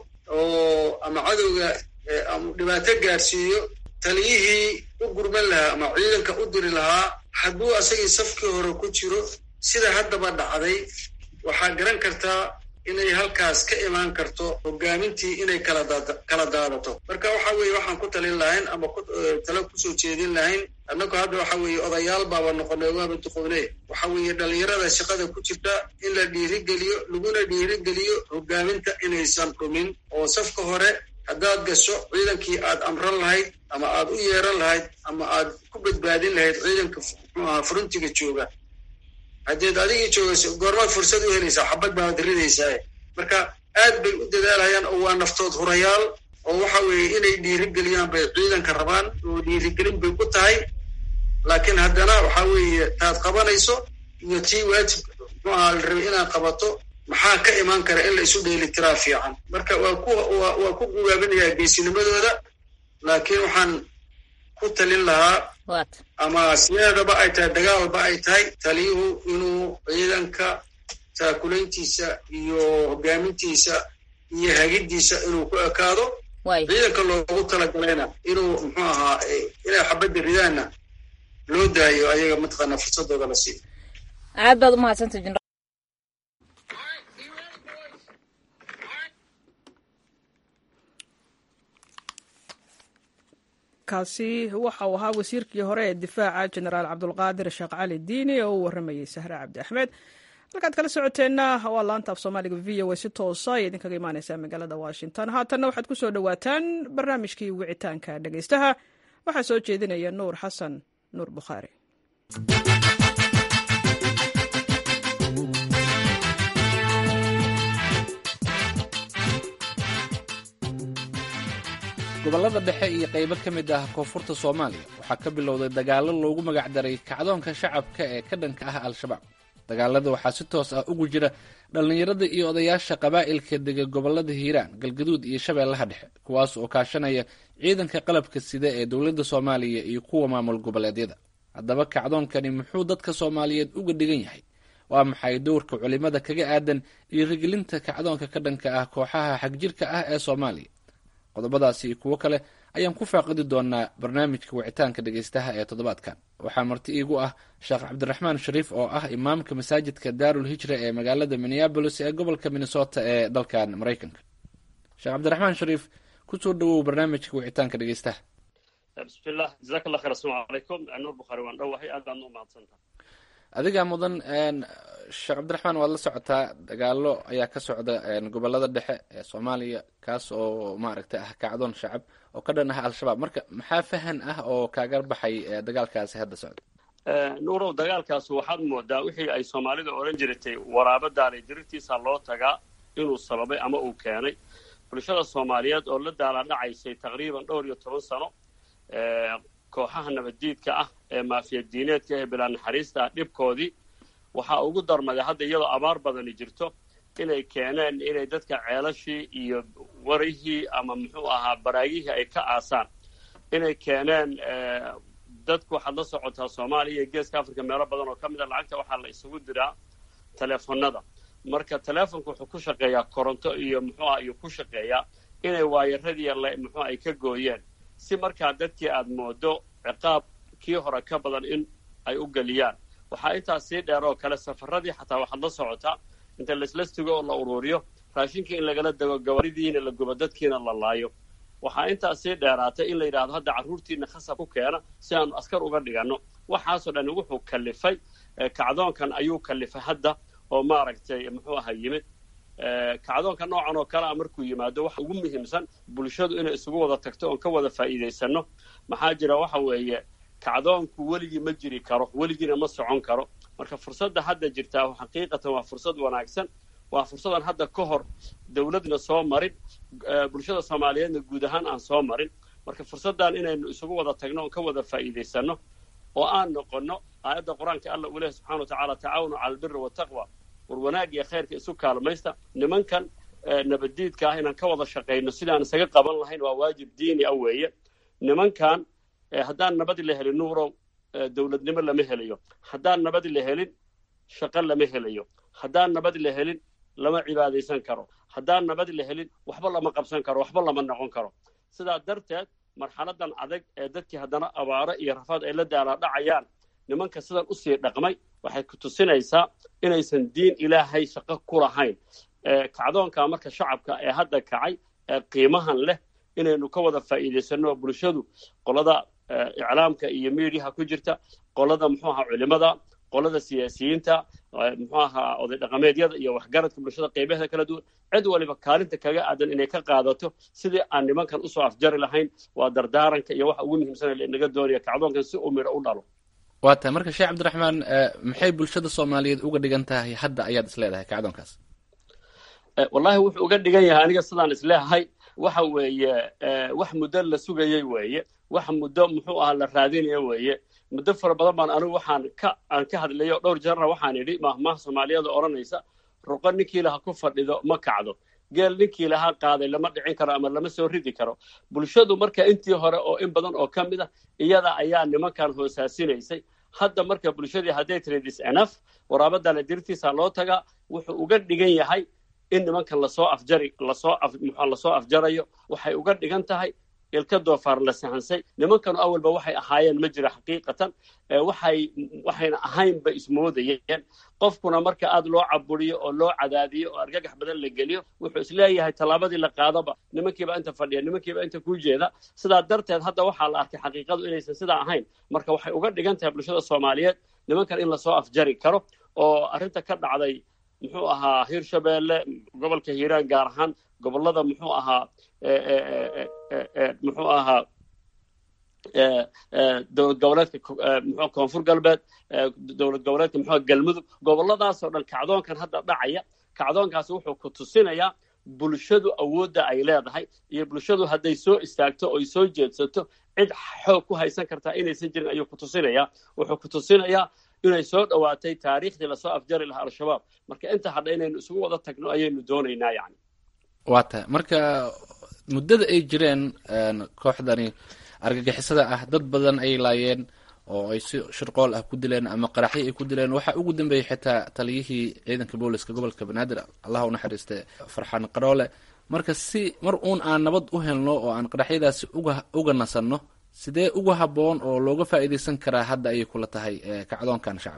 oo ama cadowga ama dhibaato gaarsiiyo taliyihii u gurman lahaa ama ciidanka u diri lahaa hadduu asagii safkii hore ku jiro sida haddaba dhacday waxaa garan kartaa inay halkaas ka imaan karto hogaamintii inay kala daadato marka waxa weeye waxaan ku talin lahayn ama talo kusoo jeedin lahayn annagu hadda waxa weeye odayaal baaba noqonay waaba duqoone waxa weeye dhalinyarada shaqada ku jirta in la dhiirigeliyo laguna dhiirigeliyo hogaaminta inaysan dhumin oo safka hore haddaad gasho ciidankii aad amran lahayd ama aad u yeeran lahayd ama aad ku badbaadin lahayd ciidanka muxuu ahaa furuntiga jooga haddeed adigii joogayso goormaad fursad u helaysaa xabad baad ridaysaa marka aad bay u dadaalhayaan oo waa naftood hurayaal oo waxa weeye inay dhiirigeliyaan bay ciidanka rabaan oo dhiirigelin bay ku tahay laakiin haddana waxa weeye taad qabanayso iyo tii waajib muxuu ahaa la rabay inaad qabato maxaa ka imaan kara in la isu dheelitiraa fiican marka waa ku waa ku gugaabinayaa geesinimadooda laakiin waxaan ku talin lahaa ama sideedaba ay tahay dagaalba ay tahay taliyuhu inuu ciidanka taakulayntiisa iyo hogaamintiisa iyo hagiddiisa inuu ku ekaado ciidanka loogu talagalayna inuu muxuu ahaa inay xabadda ridaanna loo daayo ayaga mataqaana fursadooda la siiyo aad baad umahadsanta kaasi waxa uu ahaa wasiirkii hore ee difaaca jenaraal cabdulqaadir sheekh cali diini oo u waramayey sahre cabdi axmed halkaad kala socoteenna waa laanta af soomaaliga v o a si toosa ay idinkaga imaaneysaa magaalada washington haatanna waxaad ku soo dhowaataan barnaamijkii wicitaanka dhegeystaha waxaa soo jeedinaya nuur xasan nuur bukhaari gobollada dhexe iyo qaybo ka mid ah koonfurta soomaaliya waxaa ka bilowday dagaallo loogu magacdaray kacdoonka shacabka ee ka dhanka ah al-shabaab dagaalada waxaa si toos ah ugu jira dhallinyarada iyo odayaasha qabaa'ilka dega gobollada hiiraan galgaduud iyo shabeellaha dhexe kuwaas oo kaashanaya ciidanka qalabka sida ee dowladda soomaaliya iyo kuwa maamul goboleedyada haddaba kacdoonkani muxuu dadka soomaaliyeed uga dhigan yahay waa maxay dowrka culimada kaga aadan dhiirigelinta kacdoonka ka dhanka ah kooxaha xagjirka ah ee soomaaliya qodobadaasi iyo kuwo kale ayaan ku faaqidi doonaa barnaamijka wicitaanka dhegeystaha ee toddobaadkan waxaa marti iigu ah sheekh cabdiraxmaan shariif oo ah imaamka masaajidka daarul hijra ee magaalada minneabolis ee gobolka minnesota ee dalkan maraykanka sheekh cabdiraxmaan shariif kusoo dhawow barnaamijka wicitaanka dhegeystaha bismillah jazaak allah khayr assalaamu calaykum nuur bukhaari waan dhowahay aad baad u mahadsantaha adigaa mudan sheekh cabdiraxmaan waad la socotaa dagaalo ayaa ka socda gobolada dhexe ee soomaaliya kaas oo maaragtay ah kacdoon shacab oo ka dhan ah al-shabaab marka maxaa fahan ah oo kaaga baxay dagaalkaasi hadda socda nuurow dagaalkaas waxaad moodaa wixii ay soomaalida odhan jiratay waraabo daalay dirirtiisa loo tagaa inuu sababay ama uu keenay bulshada soomaaliyeed oo la daalaadhacaysay taqriiban dhowr iyo toban sano kooxaha nabaddiidka ah ee maafiyadiineedka ee bilaa naxariista ah dhibkoodii waxaa ugu darmaday hadda iyadoo abaar badani jirto inay keeneen inay dadka ceelashii iyo warihii ama muxuu ahaa baraagihii ay ka aasaan inay keeneen dadku waxaad la socotaa soomaaliya iyo geeska africa meelo badan oo ka mid a lacagta waxaa la isugu diraa teleefonada marka teleefonka wuxuu ku shaqeeyaa koronto iyo muxuu aha iyo ku shaqeeyaa inay waayaradii muxuu ay ka gooyeen si markaa dadkii aad moodo ciqaab kii hore ka badan in ay u geliyaan waxaa intaas sii dheer oo kale safaradii xataa waxaad la socotaa inta laslastigo oo la uruuriyo raashinkii in lagala dego gabaridiina la gubo dadkiina la laayo waxaa intaas sii dheeraatay in la yidhahdo hadda carruurtiina khasab ku keena si aanu askar uga dhiganno waxaasoo dhan wuxuu kallifay kacdoonkan ayuu kallifay hadda oo maaragtay muxuu aha yimid kacdoonka noocan oo kale a markuu yimaado waxa ugu muhiimsan bulshadu inay isugu wada tagto oon ka wada faa'iidaysanno maxaa jira waxa weeye kacdoonku weligii ma jiri karo weligiina ma socon karo marka fursadda hadda jirtaa xaqiiqatan waa fursad wanaagsan waa fursadan hadda ka hor dawladna soo marin bulshada soomaaliyeedna guud ahaan aan soo marin marka fursaddan inaynu isugu wada tagno oon ka wada faa'iidaysanno oo aan noqonno aayadda qur-aanka alla uu lehy subxana wa tacaala tacaawanu cala albiri wataqwa war wanaag iyo khayrka isu kaalmaysta nimankan nabaddiidka ah inaan ka wada shaqayno sidaan isaga qaban lahayn waa waajib diini ah weeye nimankan haddaan nabadi la helin nuurow dawladnimo lama helayo haddaan nabadi la helin shaqo lama helayo haddaan nabadi la helin lama cibaadaysan karo haddaan nabadi la helin waxba lama qabsan karo waxba lama noqon karo sidaa darteed marxaladan adag ee dadkii haddana abaaro iyo rafaad ay la daalaadhacayaan nimanka sidan usii dhaqmay waxay ku tusinaysaa inaysan diin ilaahay shaqo ku lahayn kacdoonka marka shacabka ee hadda kacay ee qiimahan leh inaynu ka wada faa'iidaysanno bulshadu qolada iclaamka iyo miidiyaha ku jirta qolada muxuu ahaa culimada qolada siyaasiyiinta muxuu ahaa oday dhaqameedyada iyo waxgaradka bulshada qeybaheeda kala duwan cid waliba kaalinta kaga aadan inay ka qaadato sidii aan nimankan usoo afjari lahayn waa dardaaranka iyo waxa ugu muhiimsana inaga doonaya kacdoonkan si uu midho u dhalo waa tahay marka sheekh cabdiraxmaan maxay bulshada soomaaliyeed uga dhigan tahay hadda ayaad is leedahay kacdoonkaas wallahi wuxuu uga dhigan yahay aniga sidaan isleehay waxa weeye wax muddo la sugayey weeye wax muddo muxuu ahaa la raadinaya weeye muddo fara badan baan anigu waxaan ka aan ka hadlayo dhowr jeerna waxaan idhi mahmaha soomaaliyeed oo odhanaysa ruqo ninkii laha ku fadhido ma kacdo geel ninkii lahaa qaaday lama dhicin karo ama lama soo ridi karo bulshadu marka intii hore oo in badan oo ka mid ah iyada ayaa nimankan hoosaasinaysay hadda marka bulshadii hadday tiri disenaf waraabadana dirtiisa loo tagaa wuxuu uga dhigan yahay in nimankan lasoo afjari lasoo af muxua lasoo afjarayo waxay uga dhigan tahay ilka doofaar la sahansay nimankanu awalba waxay ahaayeen ma jira xaqiiqatan waxay waxayna ahaynba ismoodayeen qofkuna marka aad loo caburiyo oo loo cadaadiyo oo argagax badan la geliyo wuxuu isleeyahay tallaabadii la qaadaba nimankiiba inta fadhiya nimankiiba inta ku jeeda sidaa darteed hadda waxaa la arkay xaqiiqadu inaysan sidaa ahayn marka waxay uga dhigan tahay bulshada soomaaliyeed nimankan in lasoo afjari karo oo arrinta ka dhacday muxuu ahaa hirshabeelle gobolka hiiraan gaar ahaan gobollada muxuu ahaa muxuu ahaa dowlad goboleedka mxu koonfur galbeed dowlad goboleedka muxua galmudug gobolladaasoo dhan kacdoonkan hadda dhacaya kacdoonkaasi wuxuu ku tusinayaa bulshadu awoodda ay leedahay iyo bulshadu hadday soo istaagto oy soo jeedsato cid xoog ku haysan kartaa inaysan jirin ayuu ku tusinayaa wuxuu ku tusinayaa inay soo dhowaatay taariikhdii lasoo afjari lahaa al-shabaab marka inta hadha inaynu isugu wada tagno ayaynu doonaynaa yani waa tahay marka muddada ay jireen kooxdani argagixisada ah dad badan ay laayeen oo ay si shirqool ah ku dileen ama qaraxyo ay ku dileen waxaa ugu dambeeyey xitaa taliyihii ciidanka booliska gobolka banaadir allah u naxariiste farxaan qaroole marka si mar uun aan nabad u helno oo aan qaraxyadaasi uga uga nasanno sidee uga habboon oo looga faa'iidaysan karaa hadda ayay kula tahay kacdoonkan shacab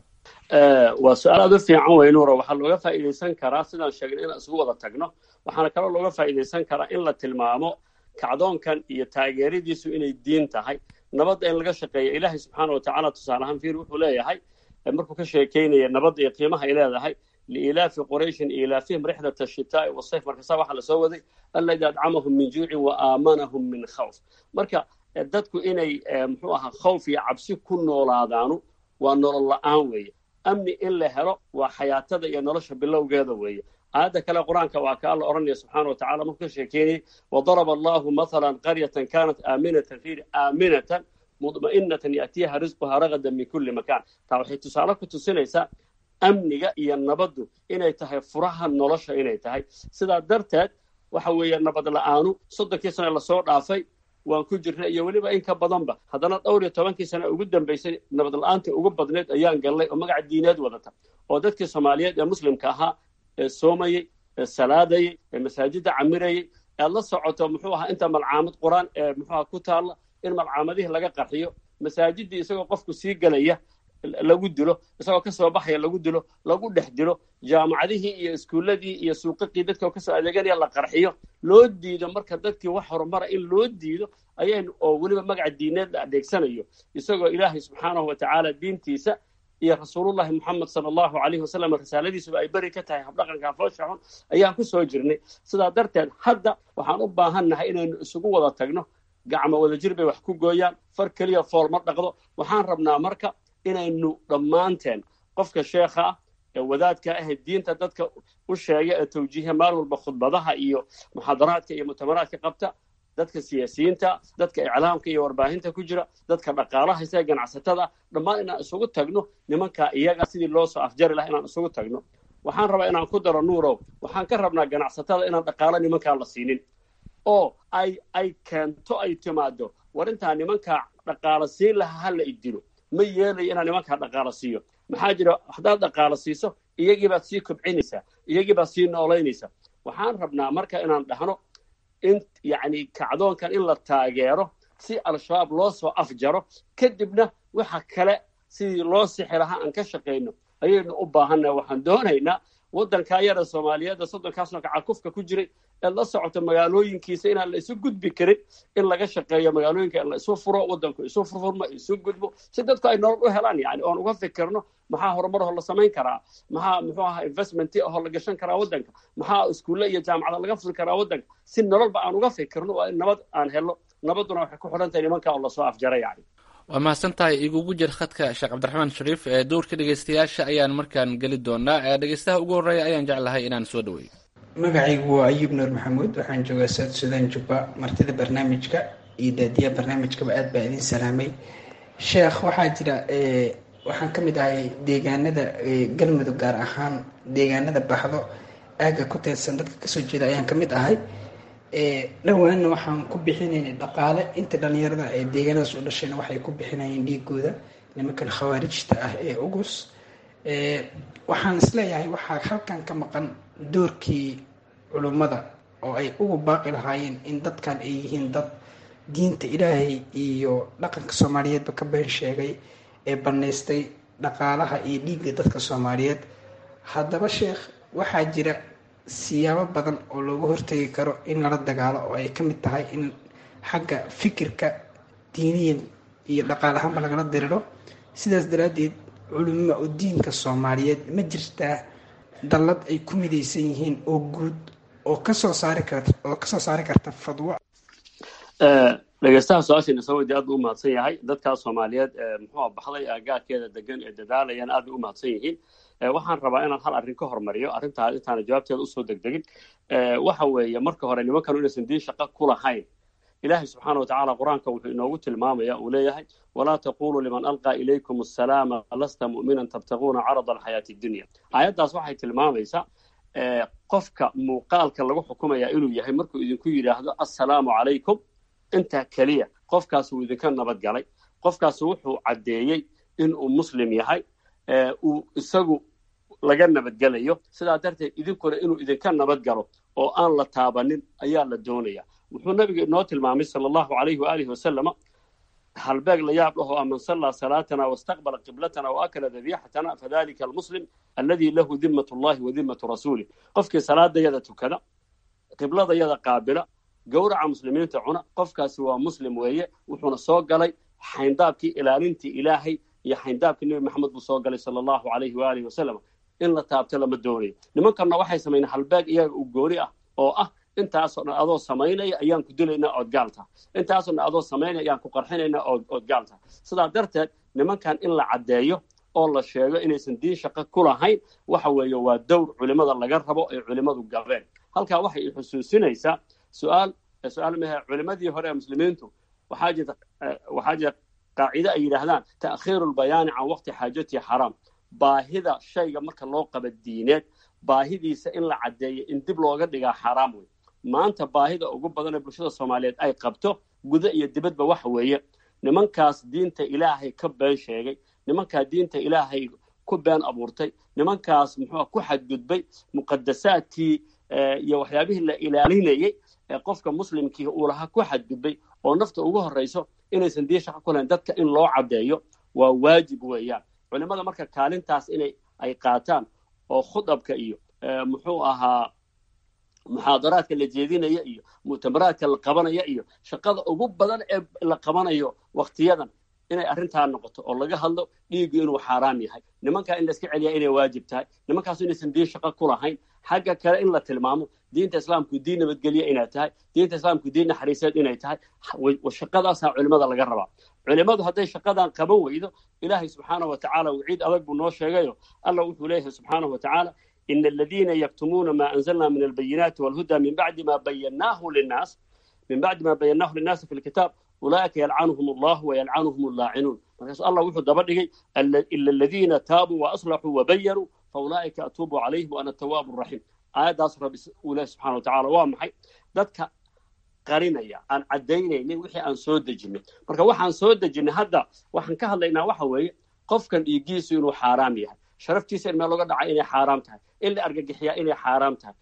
waa su-aal aad u fiican wey nuuro waxaa looga faa'iidaysan karaa sidaan sheegnay inaan isugu wada tagno waxaana kaloo looga faa'iidaysan karaa in la tilmaamo kacdoonkan iyo taageeradiisu inay diin tahay nabadda in laga shaqeeya ilaahay subxaana wa tacaala tusaale ahaan fiir wuxuu leeyahay markuu ka sheekeynaya nabadda iyo qiimaha ay leedahay liilaafi qurayshin ilaafihim rixdat ashitaa'i wasayf markaasaa waxaa lasoo waday alladii adcamahum min juucin wa aamanahum min khawf marka dadku inay muxuu ahaa khawf iyo cabsi ku noolaadaanu waa nolol la-aan weeye amni in la helo waa xayaatada iyo nolosha bilowgeeda weeye aayadda kale qur-aanka waa ka alla odhanaya subxaana wa tacala markuu ka sheekeynayay wadaraba allahu mathalan qaryatan kanat aaminatan fiir aaminatan mudma'inatan ya'tiyaha risquha ragadan min kulli makaan taa waxay tusaale ku tusinaysaa amniga iyo nabaddu inay tahay furaha nolosha inay tahay sidaa darteed waxa weeye nabad la-aanu soddonkii sane lasoo dhaafay waan ku jirnay iyo weliba in ka badanba haddana dhowr iyo tobankii sane ugu dambaysay nabad la-aantii ugu badnayd ayaan gallay oo magaca diineed wadata oo dadkii soomaaliyeed ee muslimka ahaa ee soomayey ee salaadayey ee masaajidda camirayey ead la socoto muxuu ahaa inta malcaamad qur-aan ee muxuuaha ku taalla in malcaamadihii laga qarxiyo masaajiddii isagoo qofku sii gelaya lagu dilo isagoo kasoo baxaya lagu dilo lagu dhex dilo jaamacadihii iyo iskuulladii iyo suuqaqii dadka kasoo adeeganaya la qarxiyo loo diido marka dadkii wax horumara in loo diido ayaynu oo weliba magaca diineed la adeegsanayo isagoo ilaahay subxaanahu wa tacaala diintiisa iyo rasuulullahi moxamed sala allahu calayhi wasalam risaaladiisuba ay beri ka tahay habdhaqanka foosha xun ayaan ku soo jirnay sidaa darteed hadda waxaan u baahannahay inaynu isugu wada tagno gacmo wadajir bay wax ku gooyaan far keliya fool ma dhaqdo waxaan rabnaa marka inaynu dhammaanteen qofka sheekha ah ee wadaadka ah ee diinta dadka u sheega ee tawjiiha maalin walba khudbadaha iyo muxaadaraadka iyo mutamaraadka qabta dadka siyaasiyiinta dadka iclaamka iyo warbaahinta ku jira dadka dhaqaalaha isaga ganacsatada dhammaan inaan isugu tagno nimankaa iyaga sidii loo soo afjari laha inaan isugu tagno waxaan rabaa inaan ku daro nuurow waxaan ka rabnaa ganacsatada inaan dhaqaalo nimankaa la siinin oo ay ay keento ay timaado war intaa nimankaa dhaqaalo siin lahaa ha la idilo ma yeelayo inaan nimankaa dhaqaalo siiyo maxaa jira haddaad dhaqaalo siiso iyagii baad sii kobcinaysaa iyagii baad sii noolaynaysaa waxaan rabnaa marka inaan dhahno in yacni kacdoonkan in la taageero si al-shabaab loo soo afjaro kadibna waxa kale sidii loo sixi lahaa aan ka shaqayno ayaynu u baahannaha waxaan doonaynaa waddankaa yara soomaaliyeedda soddonkaasno kacakufka ku jiray ee la socoto magaalooyinkiisa inaan la isu gudbi karin in laga shaqeeyo magaalooyinka in la isu furo waddanku isu furfurmo isu gudbo si dadku ay nolol u helaan yani oon uga fikirno maxaa horumarho la samayn karaa maxaa muxuu ahaa investmenti ahoo la gashan karaa waddanka maxaa iskuulle iyo jaamacada laga furi karaa waddanka si nololba aan uga fikirno waa in nabad aan helno nabadduna waxay ku xidhan tahay nimanka oo lasoo afjara yani waa mahadsan tahay igugu jir khadka sheekh cabdiraxmaan shariif ee dowrka dhegeystayaasha ayaan markaan geli doonaa dhegeystaha ugu horreeya ayaan jeclahay inaan soo dhaweeyo magacaygu waa ayuub nuur maxamuud waxaan joogaa south sudan jubba martida barnaamijka iyo daadiyaha barnaamijkaba aad baa idin salaamay sheekh waxaa jira waxaan ka mid ahay deegaanada galmudug gaar ahaan deegaanada baxdo aagga ku teedsan dadka kasoo jeeda ayaan ka mid ahay dhowaanna waxaan ku bixinaynay dhaqaale inta dhalinyarada ee deegaanadaas u dhashayna waxay ku bixinayeen dhiigooda nimankan khawaarijta ah ee ugus waxaan isleeyahay waxaa halkan ka maqan doorkii culummada oo ay ugu baaqi lahaayeen in dadkan ay yihiin dad diinta ilaahay iyo dhaqanka soomaaliyeedba ka been sheegay ee bannaystay dhaqaalaha iyo dhiigga dadka soomaaliyeed haddaba sheekh waxaa jira siyaabo badan oo looga hortegi karo in lala dagaalo oo ay ka mid tahay in xagga fikirka diiniyan iyo dhaqaal ahaanba lagala diriro sidaas daraaddeed culimo oo diinka soomaaliyeed ma jirtaa dallad ay ku midaysan yihiin oo guud oo kasoo saari karta oo kasoo saari karta fadwo dhegeystaha su-aashiina soo weydiy aad buu u mahadsan yahay dadkaas soomaaliyeed muxuu baxday aagaarkeeda degan ee dadaalayaan aad bay u mahadsan yihiin waxaan rabaa inaan hal arrin ka hormariyo arrintaa intaana jawaabteeda usoo degdegin waxa weeye marka hore nimankanu inaysan diin shaqo ku lahayn ilaahay subxaana wa tacaala qur-aanka wuxuu inoogu tilmaamaya uu leeyahay walaa taquluu liman alqaa ilaykum assalaama lasta mu'minan tabtaguuna carada alxayaati dunya aayaddaas waxay tilmaamaysaa qofka muuqaalka lagu xukumaya inuu yahay markuu idinku yidhaahdo assalaamu calaykum intaa keliya qofkaas uu idinka nabadgalay qofkaas wuxuu caddeeyey inuu muslim yahay uu isagu laga nabadgelayo sidaa darteed idinkuna inuu idinka nabadgalo oo aan la taabanin ayaa la doonaya wuxuu nabiga inoo tilmaamay sala allahu calayhi waalihi wasalama halbeeg la yaab dhahoo aman sallaa salaatana wastaqbala qiblatana waakala dabiixatana fadalika almuslim alladii lahu dimmat llahi wa dimmatu rasuulih qofkii salaadayada tukada qibladayada qaabila gowraca muslimiinta cuna qofkaasi waa muslim weeye wuxuuna soo galay xayndaabkii ilaalintii ilaahay iyo xayndaabkii nebi maxamed buu soo galay sala allahu calayhi waalihi wasalam in la taabto lama doonayo nimankanna waxay samaynaa halbeeg iyaga u gooni ah oo ah intaasoo dhan adoo samaynaya ayaan ku dilaynaa ood gaal taha intaasoo dhan adoo samaynaya ayaan ku qarxinaynaa ood gaal taha sidaa darteed nimankan in la caddeeyo oo la sheego inaysan diin shaqo ku lahayn waxa weeye waa dowr culimada laga rabo ay culimadu gabeen halkaa waxay xusuusinaysaa su-aal su-aal mehe culimadii hore ee muslimiintu waxaa jirta waxaa jira qaacide ay yidhaahdaan ta'khiiru lbayaani can waqti xaajatihi xaraam baahida shayga marka loo qaba diineed baahidiisa in la caddeeyo in dib looga dhigaa xaaraam wey maanta baahida ugu badan ee bulshada soomaaliyeed ay qabto guda iyo dibadba waxa weeye nimankaas diinta ilaahay ka been sheegay nimankaa diinta ilaahay ku been abuurtay nimankaas muxuu ku xadgudbay muqadasaadkii iyo waxyaabihii la ilaalinayey ee qofka muslimkii uu lahaa ku xadgudbay oo nafta ugu horrayso inaysan diin shaqo ku lahayn dadka in loo caddeeyo waa waajib weeyaan culimada marka kaalintaas inay ay qaataan oo khudabka iyo muxuu ahaa muxaadaraadka la jeedinaya iyo mu'tamaraadka la qabanaya iyo shaqada ugu badan ee la qabanayo wakhtiyadan inay arrintaa noqoto oo laga hadlo dhiiggu inuu xaaraam yahay nimankaa in la iska celiyaa inay waajib tahay nimankaasu inaysan diin shaqo ku lahayn xagga kale in la tilmaamo diinta islaamku diin nabadgelye inay tahay diinta islaamku diin naxariiseed inay tahay shaqadaasaa culimada laga rabaa culimadu hadday shaqadan qaban weydo ilaahay subxaanahu wa tacaala waciid adag buu noo sheegayo alla wuxuu leeyahay subxaanahu wa tacaala ina aladiina yaktumuuna ma anzalna min albayinaati walhuda min bacdi ma bayannaahu linnaas min bacdi ma bayannaahu linnaasi fi lkitaab ulaa'ika yalcanuhum allahu wayalcanuhum allaacinuun markaasu allah wuxuu daba dhigay ila aladiina taabuu waaslaxuu wabayanuu faulaa'ika atuubu calayhim waana atawaabu raxiim aayaddaas rabbi uu leeyahy subxana wa tacala waa maxay dadka qarinaya aan caddaynaynin wixii aan soo dejinay marka waxaan soo dejinay hadda waxaan ka hadlaynaa waxa weeye qofkan dhiiggiisu inuu xaaraam yahay sharaftiisa in meel looga dhaca inay xaaraam tahay in la argagixiyaa inay xaaraam tahay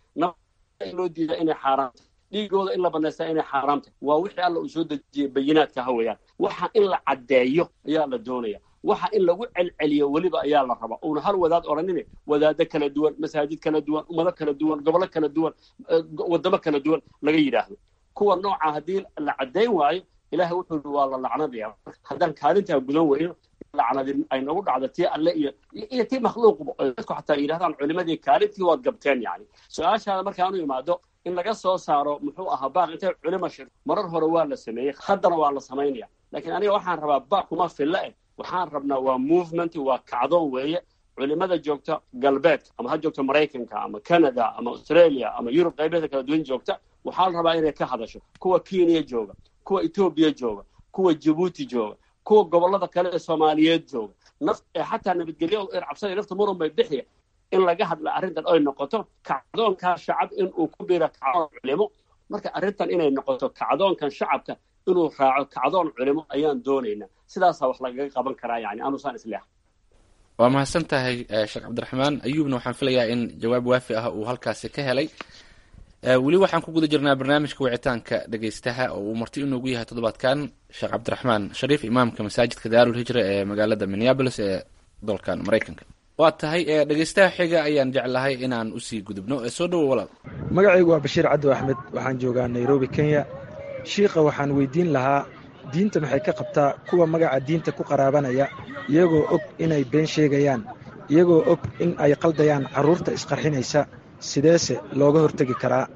in loo diidaa inay xaaraam tahay dhiigooda in la banaystaa inay xaaraam tahay waa wixii alla uu soo dejiyey bayinaadka ha weeyaan waxa in la caddeeyo ayaa la doonaya waxa in lagu celceliyo weliba ayaa la rabaa uuna hal wadaad odhanine wadaado kala duwan masaajid kala duwan ummado kala duwan gobolo kala duwan waddamo kala duwan laga yidhaahdo kuwa nooca haddii la caddayn waayo ilaahay wuxuu i waa la lacnadaya haddaan kaalintaa gudan weyno lacnadi ay nagu dhacdo tii alle iyo iyo tii makhluuqba dadku xataa yidhahdaan culimadii kaalintii waad gabteen yani su-aashaada markaanu imaado in laga soo saaro muxuu ahaa baaq intay culimo shir marar hore waa la sameeyey haddana waa la samaynaya laakiin aniga waxaan rabaa baaq kuma filla eh waxaan rabnaa waa movement waa kacdoon weeye culimada joogta galbeedka ama ha joogto maraykanka ama canada ama australia ama yurub qaybeeda kala duwan joogta waxaa la rabaa inay ka hadasho kuwa kenya jooga kuwa etoobiya jooga kuwa jabuuti jooga kuwa gobollada kale ee soomaaliyeed jooga naf xataa nabadgelyo er cabsada nafta muran bay bixiya in laga hadla arrintan ay noqoto kacdoonkaa shacab in uu ku biro kacdoon culimo marka arrintan inay noqoto kacdoonkan shacabka inuu raaco kacdoon culimo ayaan doonaynaa sidaasaa wax lagaga qaban karaa yani anusaan isleeha waa mahadsan tahay sheekh cabdiraxmaan ayuubna waxaan filayaa in jawaab waafi ah uu halkaasi ka helay weli waxaan ku guda jirnaa barnaamijka wicitaanka dhegeystaha oo uu marti inoogu yahay toddobaadkan sheekh cabdiraxmaan shariif imaamka masaajidka daarul hijra ee magaalada minneabolis ee dalkan maraykanka waa tahay dhegeystaha xiga ayaan jeclahay inaan usii gudubno soo dhowo walaal magacaygu waa bashiir caddo axmed waxaan joogaa nairobi kenya shiikha waxaan weydiin lahaa diinta maxay ka qabtaa kuwa magaca diinta ku qaraabanaya iyagoo og inay been sheegayaan iyagoo og in ay qaldayaan carruurta isqarxinaysa sideese looga hortegi karaa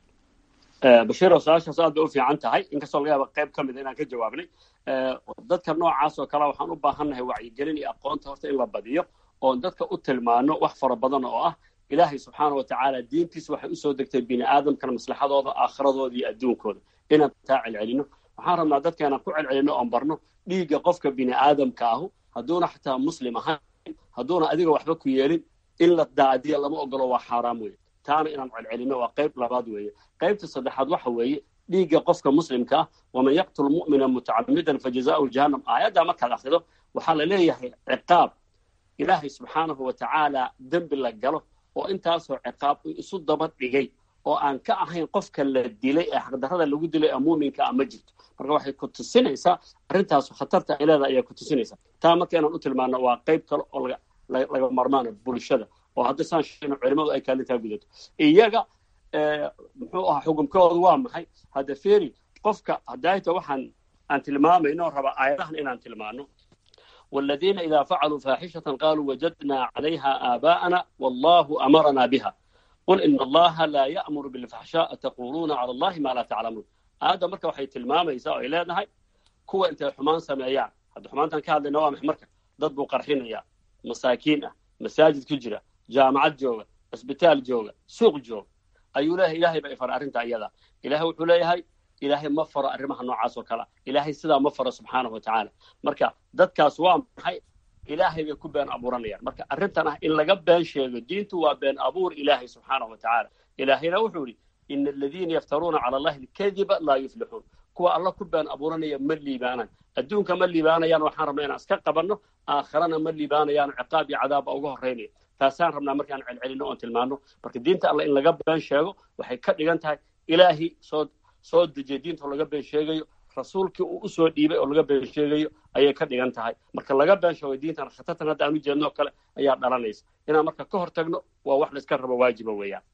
bashiiro su-aashaas aad bay u fiican tahay inkastoo laga yaaba qayb ka mida inaan ka jawaabnay dadka noocaas oo kale waxaan u baahannahay wacyigelin iyo aqoonta horta in la badiyo oon dadka u tilmaano wax fara badan oo ah ilaahay subxaana wa tacaala diintiisa waxay usoo degtay bini aadamkana maslaxadooda aakhiradooda iyo adduunkooda inaan taa celcelino waxaan rabnaa dadka inaan ku celcelino oon barno dhiigga qofka bini aadamka ahu hadduuna xataa muslim ahayn hadduuna adiga waxba ku yeelin in la daadiya lama ogolo waa xaaraam weeye taana inaan celcelino waa qayb labaad weeye qaybta saddexaad waxa weeye dhiigga qofka muslimka ah waman yaqtul mu'mina mutacamidan fajazaa'uhu jahannam aayaddaa markaad akhrido waxaa la leeyahay ciqaab ilaahay subxaanahu wa tacaala dembi la galo oo intaasoo ciqaab isu daba dhigay oo aan ka ahayn qofka la dilay ee xaqdarrada lagu dilay ee muuminka ah ma jirto marka waxay ku tusinaysaa arrintaas khatarta ay leedahay ayaa ku tusinaysaa taa marka inaan u tilmaano waa qayb kale oo laga laga marmaana bulshada oo hadda saan sheegno culimadu ay kaalintaa gudato iyaga muxuu ahaa xukumkooda waa maxay hadda feri qofka hadaayta waxaan aan tilmaamayno raba aayadahan inaan tilmaano والذين إذا فعلوا فاحشة قالوا وجدنا عليها آباءنا والله أمرنا بها قل إن الله لا يأمر بالفحشاء تقولون على الله ما لا تعلمون هذا مركب waxay tilmaamaysaa oo ay leedahay kuwa intay xumaan sameeyaan hadda xumaantan ka hadlayna waa max marka dad buu qarxinaya masaakiin ah masaajid ku jira jaamacad jooga cisbitaal jooga suuq jooga ayuu leeyahay ilaahay baa ifara arrinta iyada ilaahay wuxuu leeyahay ilaahay ma faro arrimaha noocaas oo kale ilaahay sidaa ma faro subxaanahu watacaala marka dadkaas waa maxay ilaahay bay ku been abuuranayaan marka arrintan ah in laga been sheego diintu waa been abuur ilaahay subxaanahu watacaala ilaahayna wuxuu yidhi ina aladiina yaftaruuna cala allahi alkadiba laa yuflixuun kuwa alla ku been abuuranaya ma liibaanaan adduunka ma liibaanayaan waxaan rabnaa inaan iska qabanno aakhirana ma liibaanayaan ciqaab iyo cadaabba uga horraynaya taasaan rabnaa markaan celcelino oon tilmaano marka diinta alla in laga been sheego waxay ka dhigan tahay ilaahi soo soo dejiya diinta oo laga been sheegayo rasuulkii uu usoo dhiibay oo laga been sheegayo ayay ka dhigan tahay marka laga been sheego diintan khatartan hadda aan u jeedno oo kale ayaa dhalanaysa inaan marka ka hortagno waa wax layska rabo waajiba weeyaan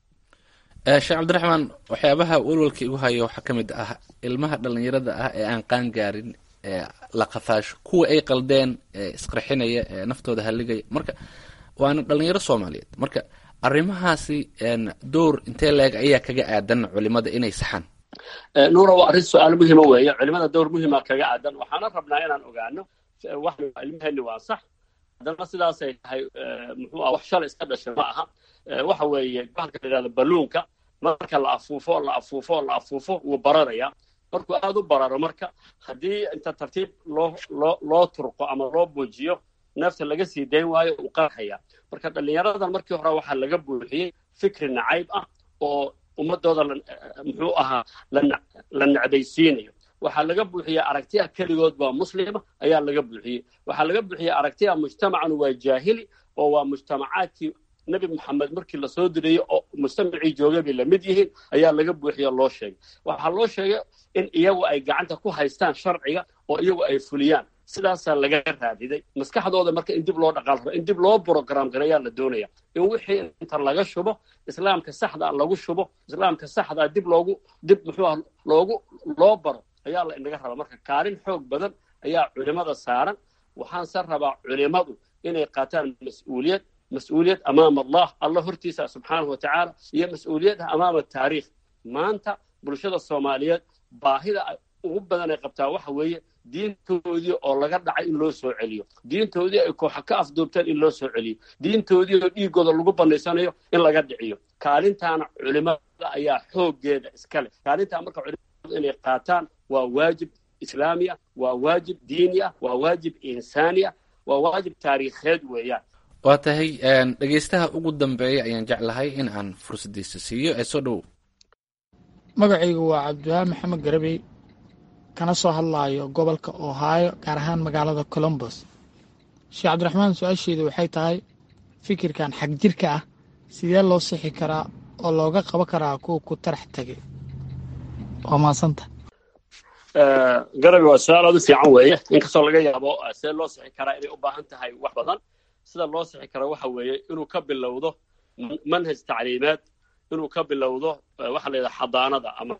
sheekh cabdiraxmaan waxyaabaha walwalka igu haya waxaa ka mid ah ilmaha dhallinyarada ah ee aan qaan gaarin ee la qafaasho kuwa ay qaldeen ee isqarxinaya ee naftooda halligaya marka waana dhallinyaro soomaaliyeed marka arrimahaasi door intee leeg ayaa kaga aadan culimada inay saxaan nuura waa arrin su-aal muhima weeye culimada dowr muhima kaga aadan waxaana rabnaa inaan ogaano wax ilmaheenni waa sax haddana sidaasay tahay muxuu ah wax shalay iska dhashay ma aha waxa weeye bahalka la yidhahdo balluunka marka la afuufo la afuufo la afuufo wuu bararayaa markuu aada u bararo marka haddii inta tartiib loo loo loo turqo ama loo buujiyo neefta laga sii dayn waayo uu qarxaya marka dhallinyaradan markii hore waxaa laga buuxiyey fikri nacayb ah oo ummadooda muxuu ahaa la necbaysiinayo waxaa laga buuxiyey aragtiya keligood waa muslima ayaa laga buuxiyey waxaa laga buuxiyey aragtiya mujtamacan waa jaahili oo waa mujtamacaadkii nebi moxamed markii lasoo dirayey oo mujtamacii joogay bay lamid yihiin ayaa laga buuxiyo loo sheegay waxaa loo sheegay in iyagu ay gacanta ku haystaan sharciga oo iyagu ay fuliyaan sidaasaa laga raadiday maskaxdooda marka in dib loo dhaqaal rabo in dib loo brogram gareeyaa la doonaya in wixii inta laga shubo islaamka saxdaa lagu shubo islaamka saxdaa dib loogu dib muxuu ah loogu loo baro ayaa la inaga raba marka kaalin xoog badan ayaa culimada saaran waxaanse rabaa culimadu inay qaataan mas-uuliyad mas-uuliyad amaama allah alla hortiisa subxaanahu watacaala iyo mas-uuliyad amaama taariikh maanta bulshada soomaaliyeed baahida ugu badan ay qabtaa waxa weeye diintoodii oo laga dhacay in loo soo celiyo diintoodii ay kooxa ka afduubteen in loo soo celiyo diintoodii oo dhiigooda lagu banaysanayo in laga dhiciyo kaalintaana culimada ayaa xooggeeda iska leh kaalintaa marka culimadu inay qaataan waa waajib islaami ah waa waajib diini ah waa waajib insaani ah waa waajib taariikheed weeyaan waa tahay dhegeystaha ugu dambeeya ayaan jeclahay in aan fursadiisa siiyo ee soo dhowow magacaygu waa cabdiwahab maxamed garabey kana soo hadlaayo gobolka ohaayo gaar ahaan magaalada colombos sheekh cabdiraxmaan su-aasheedu waxay tahay fikirkan xag jirka ah sidee loo sixi karaa oo looga qaban karaa kuwa ku tarax tegay waa mahadsanta garabi waa su-aal aad u fiican weeye inkastoo laga yaabo see loo sixi karaa inay u baahan tahay wax badan sida loo sixi karo waxa weeye inuu ka bilowdo manhaj tacliimeed inuu ka bilowdo waxa la yidhaha xadaanada ama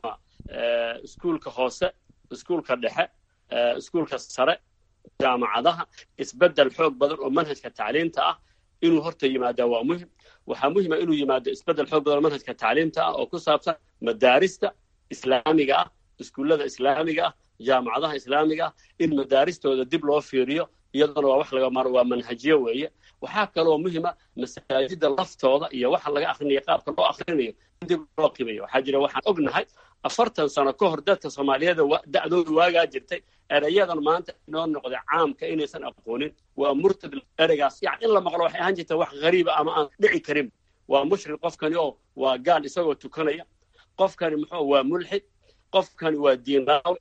iskuulka hoose iskuulka dhexe iskuulka sare jaamacadaha isbeddel xoog badan oo manhajka tacliimta ah inuu horta yimaadaa waa muhim waxaa muhima inuu yimaado isbeddel xoog badan oo manhajka tacliimta ah oo ku saabsan madaarista islaamiga ah iskuullada islaamiga ah jaamacadaha islaamiga ah in madaaristooda dib loo fiiriyo iyaduna waa wax laga maro waa manhajiyo weeye waxaa kaloo muhima masaajida laftooda iyo waxa laga akrinayo qaabka loo akrinayo in dib loo qiimayo waxaa jira waxaan ognahay afartan sano ka hor dadka soomaaliyeed da'dooda waagaa jirtay erayadan maanta inoo noqday caamka inaysan aqoonin waa murtad ereygaas yani in la maqlo waxay ahaan jirta wax ghariiba ama aan dhici karin waa mushrik qofkani oo waa gaal isagoo tukanaya qofkani muxuu waa mulxid qofkani waa diinraawe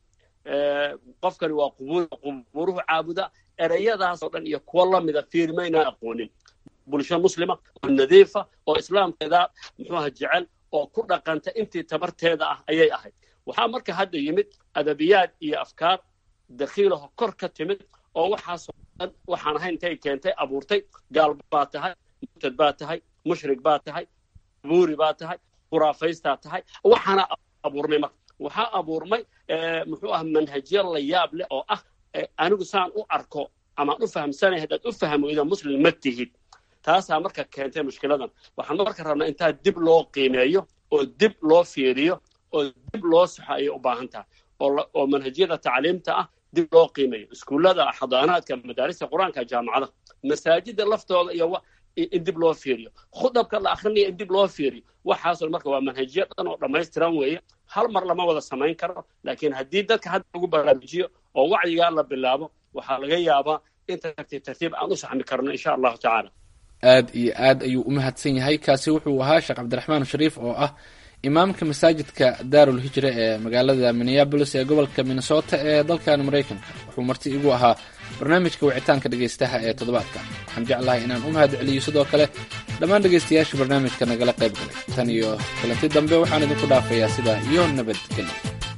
qofkani waa qubuuruhu caabuda ereyadaasoo dhan iyo kuwo lamida fiirmaynaan aqoonin bulsho muslima oo nadiifa oo islaamkeeda muxuuha jecel oo ku dhaqanta intii tabarteeda ah ayay ahayd waxaa marka hadda yimid adabiyaad iyo afkaar dakhiilaho kor ka timid oo waxaasoo dhan waxaan ahayn intay keentay abuurtay gaal baa tahay murtad baa tahay mushrik baa tahay buuri baa tahay khuraafaystaa tahay waxaana abuurmay marka waxaa abuurmay muxuu ah manhajyo la yaab leh oo ah anigu saan u arko amaan u fahamsanay haddaad u fahmoyda muslim ma tihid taasaa marka keentay mushkiladan waxaan marka rabnaa intaa dib loo qiimeeyo oo dib loo fiiriyo oo dib loo saxo ayay u baahan tahay oo manhajyada tacliimta ah dib loo qiimeeyo iskuullada xadaanaadka madaarista qur-aanka jaamacadaha masaajida laftooda iyo in dib loo fiiriyo khudabka la akrinaya in dib loo fiiriyo waxaasoo marka waa manhajyo dhan oo dhammaystiran weeye hal mar lama wada samayn karo laakiin haddii dadka hadda lagu baraarujiyo oo wacyigaa la bilaabo waxaa laga yaabaa in tartiib tartiib aan u saxmi karno insha allahu tacaala aad iyo aad ayuu u mahadsan yahay kaasi wuxuu ahaa sheekh cabdiraxmaan shariif oo ah imaamka masaajidka daarul hijra ee magaalada minneabolis ee gobolka minnesota ee dalkan maraykanka wuxuu marti igu ahaa barnaamijka wicitaanka dhegaystaha ee toddobaadka waxaan jeclahay inaan u mahad celiyo sidoo kale dhammaan dhegaystayaasha barnaamijka nagala qayb galay tan iyo kulanti dambe waxaan idinku dhaafayaa sidaa iyo nabadgelyo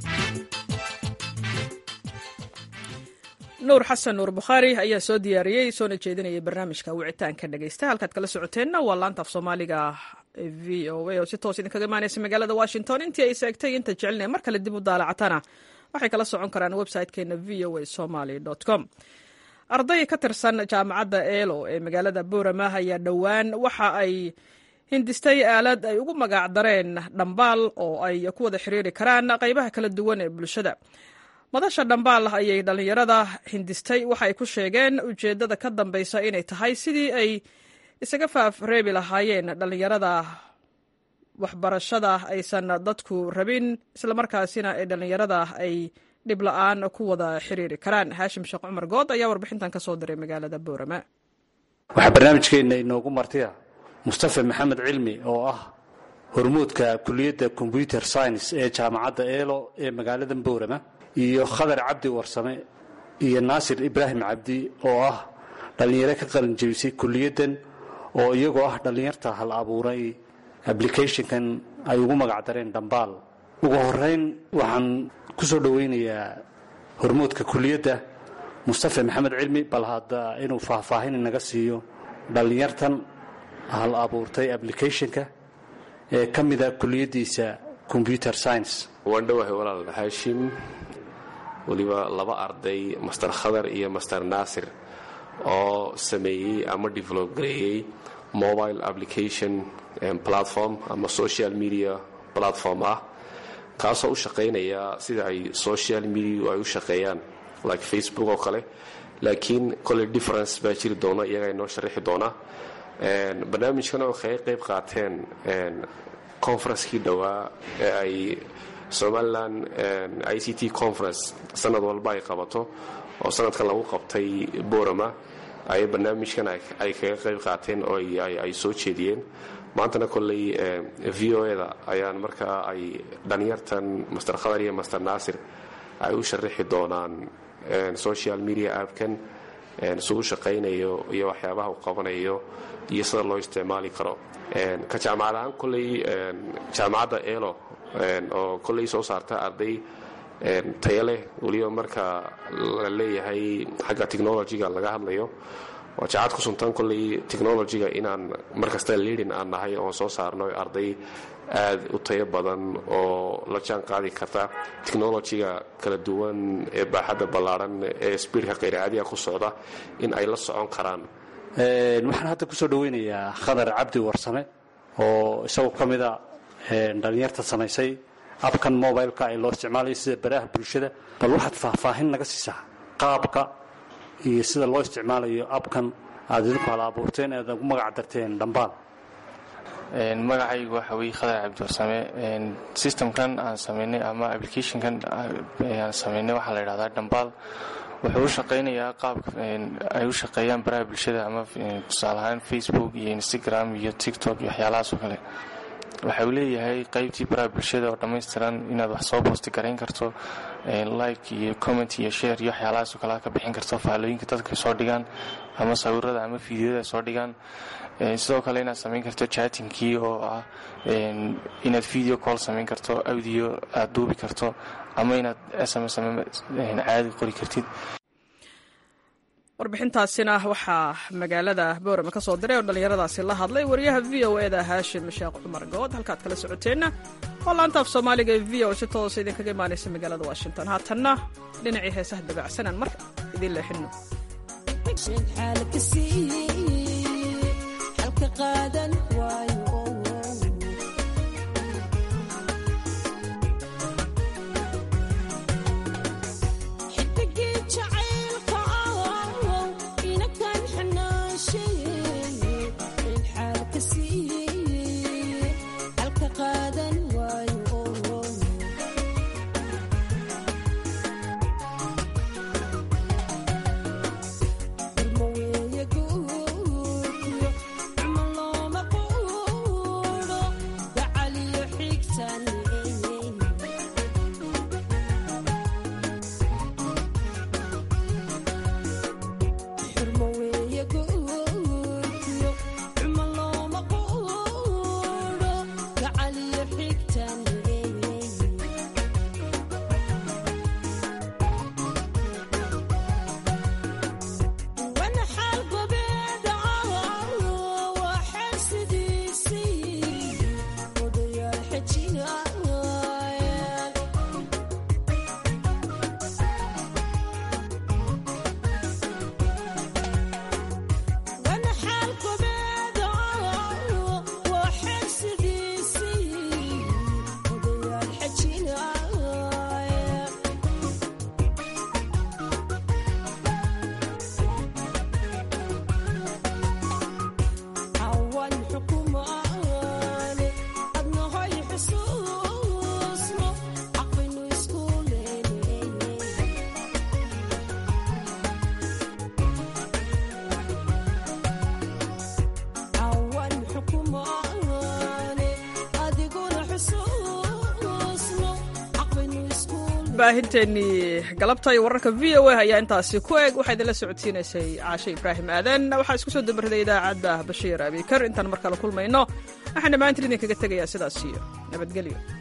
nuur xasan nuur bukhaari ayaa soo diyaariyey soona jeedinayay barnaamijka wicitaanka dhegaysta halkaad kala socoteenna waa laanta af soomaaliga v o a oo si toos idinkaga imaanaysa magaalada washington intii ay seegtay inta jecelina mar kale dib u daalacatana waxay kala socon karaan website-keena v o a somaly com arday ka tirsan jaamacadda eelo ee magaalada boorama ayaa dhowaan waxa ay hindistay aalad ay ugu magac dareen dhambaal oo ay ku wada xiriiri karaan qaybaha kala duwan ee bulshada madasha dhambaal ayay dhallinyarada hindistay waxa ay ku sheegeen ujeeddada ka dambaysa inay tahay sidii ay isaga faafreebi lahaayeen dhallinyarada waxbarashada aysan dadku rabin islamarkaasina ee dhallinyarada ay dhib la-aan ku wada xiriiri karaan haashim sheekh cumar good ayaa warbixintan ka soo diray magaalada boorama waxaa barnaamijkeenna inoogu martiya mustafa maxamed cilmi oo ah hormuudka kuliyadda combyuter science ee jaamacadda eelo ee magaalada boorama iyo khadar cabdi warsame iyo naasir ibraahim cabdi oo ah dhallinyaro ka qalin jebisay kuliyaddan oo iyagoo ah dhallinyarta hal abuuray applicationkan ay ugu magac dareen dhambaal ugu horeyn waxaan ku soo dhoweynayaa hormuudka kuliyadda mustafa maxamed cilmi bal hadda inuu faahfaahin inaga siiyo dhallinyartan hal abuurtay applicationka ee ka mida kuliyaddiisa combyuter science waan dhowahay walaal haashim weliba laba arday master khadar iyo master naasir oo sameeyey ama develop gareeyey mobile application platform ama social media platform ah kaasoo u shaqaynaya sida ay social media ay u shaqeeyaan like facebook oo kale laakiin koley difference baa jiri doona iyaga inoo sharaxi doona barnaamijkan oo kaga qayb qaateen conferencekii dhowaa ee ay somalilan i c t conference sanad walba ay qabato oo sanadkan lagu qabtay borama ay barnaamijkan ay kaga qayb qaateen oo ay soo jeediyeen maantana kolley v o eda ayaan markaa ay dhalinyartan master khadar iyo master naasir ay u sharaxi doonaan social media appkan suu shaqaynayo iyo waxyaabaha uu qabanayo iyo sida loo isticmaali karo ka jaamacad ahaan kolley jaamacadda elo oo kolley soo saarta arday tayo leh weliba marka la leeyahay xagga technologyga laga hadlayo waa jacad ku suntan kolley technologyga inaan markasta liidin aan nahay oon soo saarno arday aad u tayo badan oo la jaan qaadi karta technologyga kala duwan ee baaxadda ballaadhan ee sbiidka khayraadiga ku socda in ay la socon karaan waxaan hadda kusoo dhaweynayaa khadar cabdi warsame oo isagoo ka mida dhalinyarta samaysay abkan mobileka ee loo isticmaalayo sida baraha bulshada bal waxaad faahfaahin naga siisaa qaabka iyo sida loo isticmaalayo abkan aad idinku hala abuurteen ead ugu magac darteen dhambaal magacaygu waxa weye khadar cabdiwarsame systemkan aan samaynay ama applicationkan aan samaynay waxaa la yidhahdaa dhambaal wuxuu u shaqaynayaa qaabka ay u shaqeeyaan baraha bulshada ama tusaale ahaan facebook iyo instagram iyo tiktok iyo waxyaalahaas oo kale waxa uu leeyahay qaybtii baraha bulshada oo dhammaystiran inaad wax soo boosti garayn karto like iyo comment iyo share iyo waxyaalahaas oo kale ka bixin karto faallooyinka dadka soo dhigaan ama sawirada ama fiidyada soo dhigaan sidoo kale inaad samayn karto chatingkii oo ah inaad video call samayn karto audio aad duubi karto ama inaad sms caadi qori kartid warbixintaasina waxaa magaalada boorama ka soo diray oo dhallinyaradaasi la hadlay wariyaha v o eda haashim sheekh cumar good halkaad kala socoteenna oo laantaaf soomaaliga ee v o si toosa idinkaga imaanaysa magaalada washington haatanna dhinacii heesaha dabacsanaan marka idiin leexinno baahinteennii galabta iyo wararka v o a ayaa intaasi ku eg waxaa idinla socodsiinaysay caashe ibraahim aadan waxaa isku soo dabarday idaacadda bashiir abikar intaan markale kulmayno waxaan dhammaantiin idinkaga tegayaa sidaas iyo nabadgelyo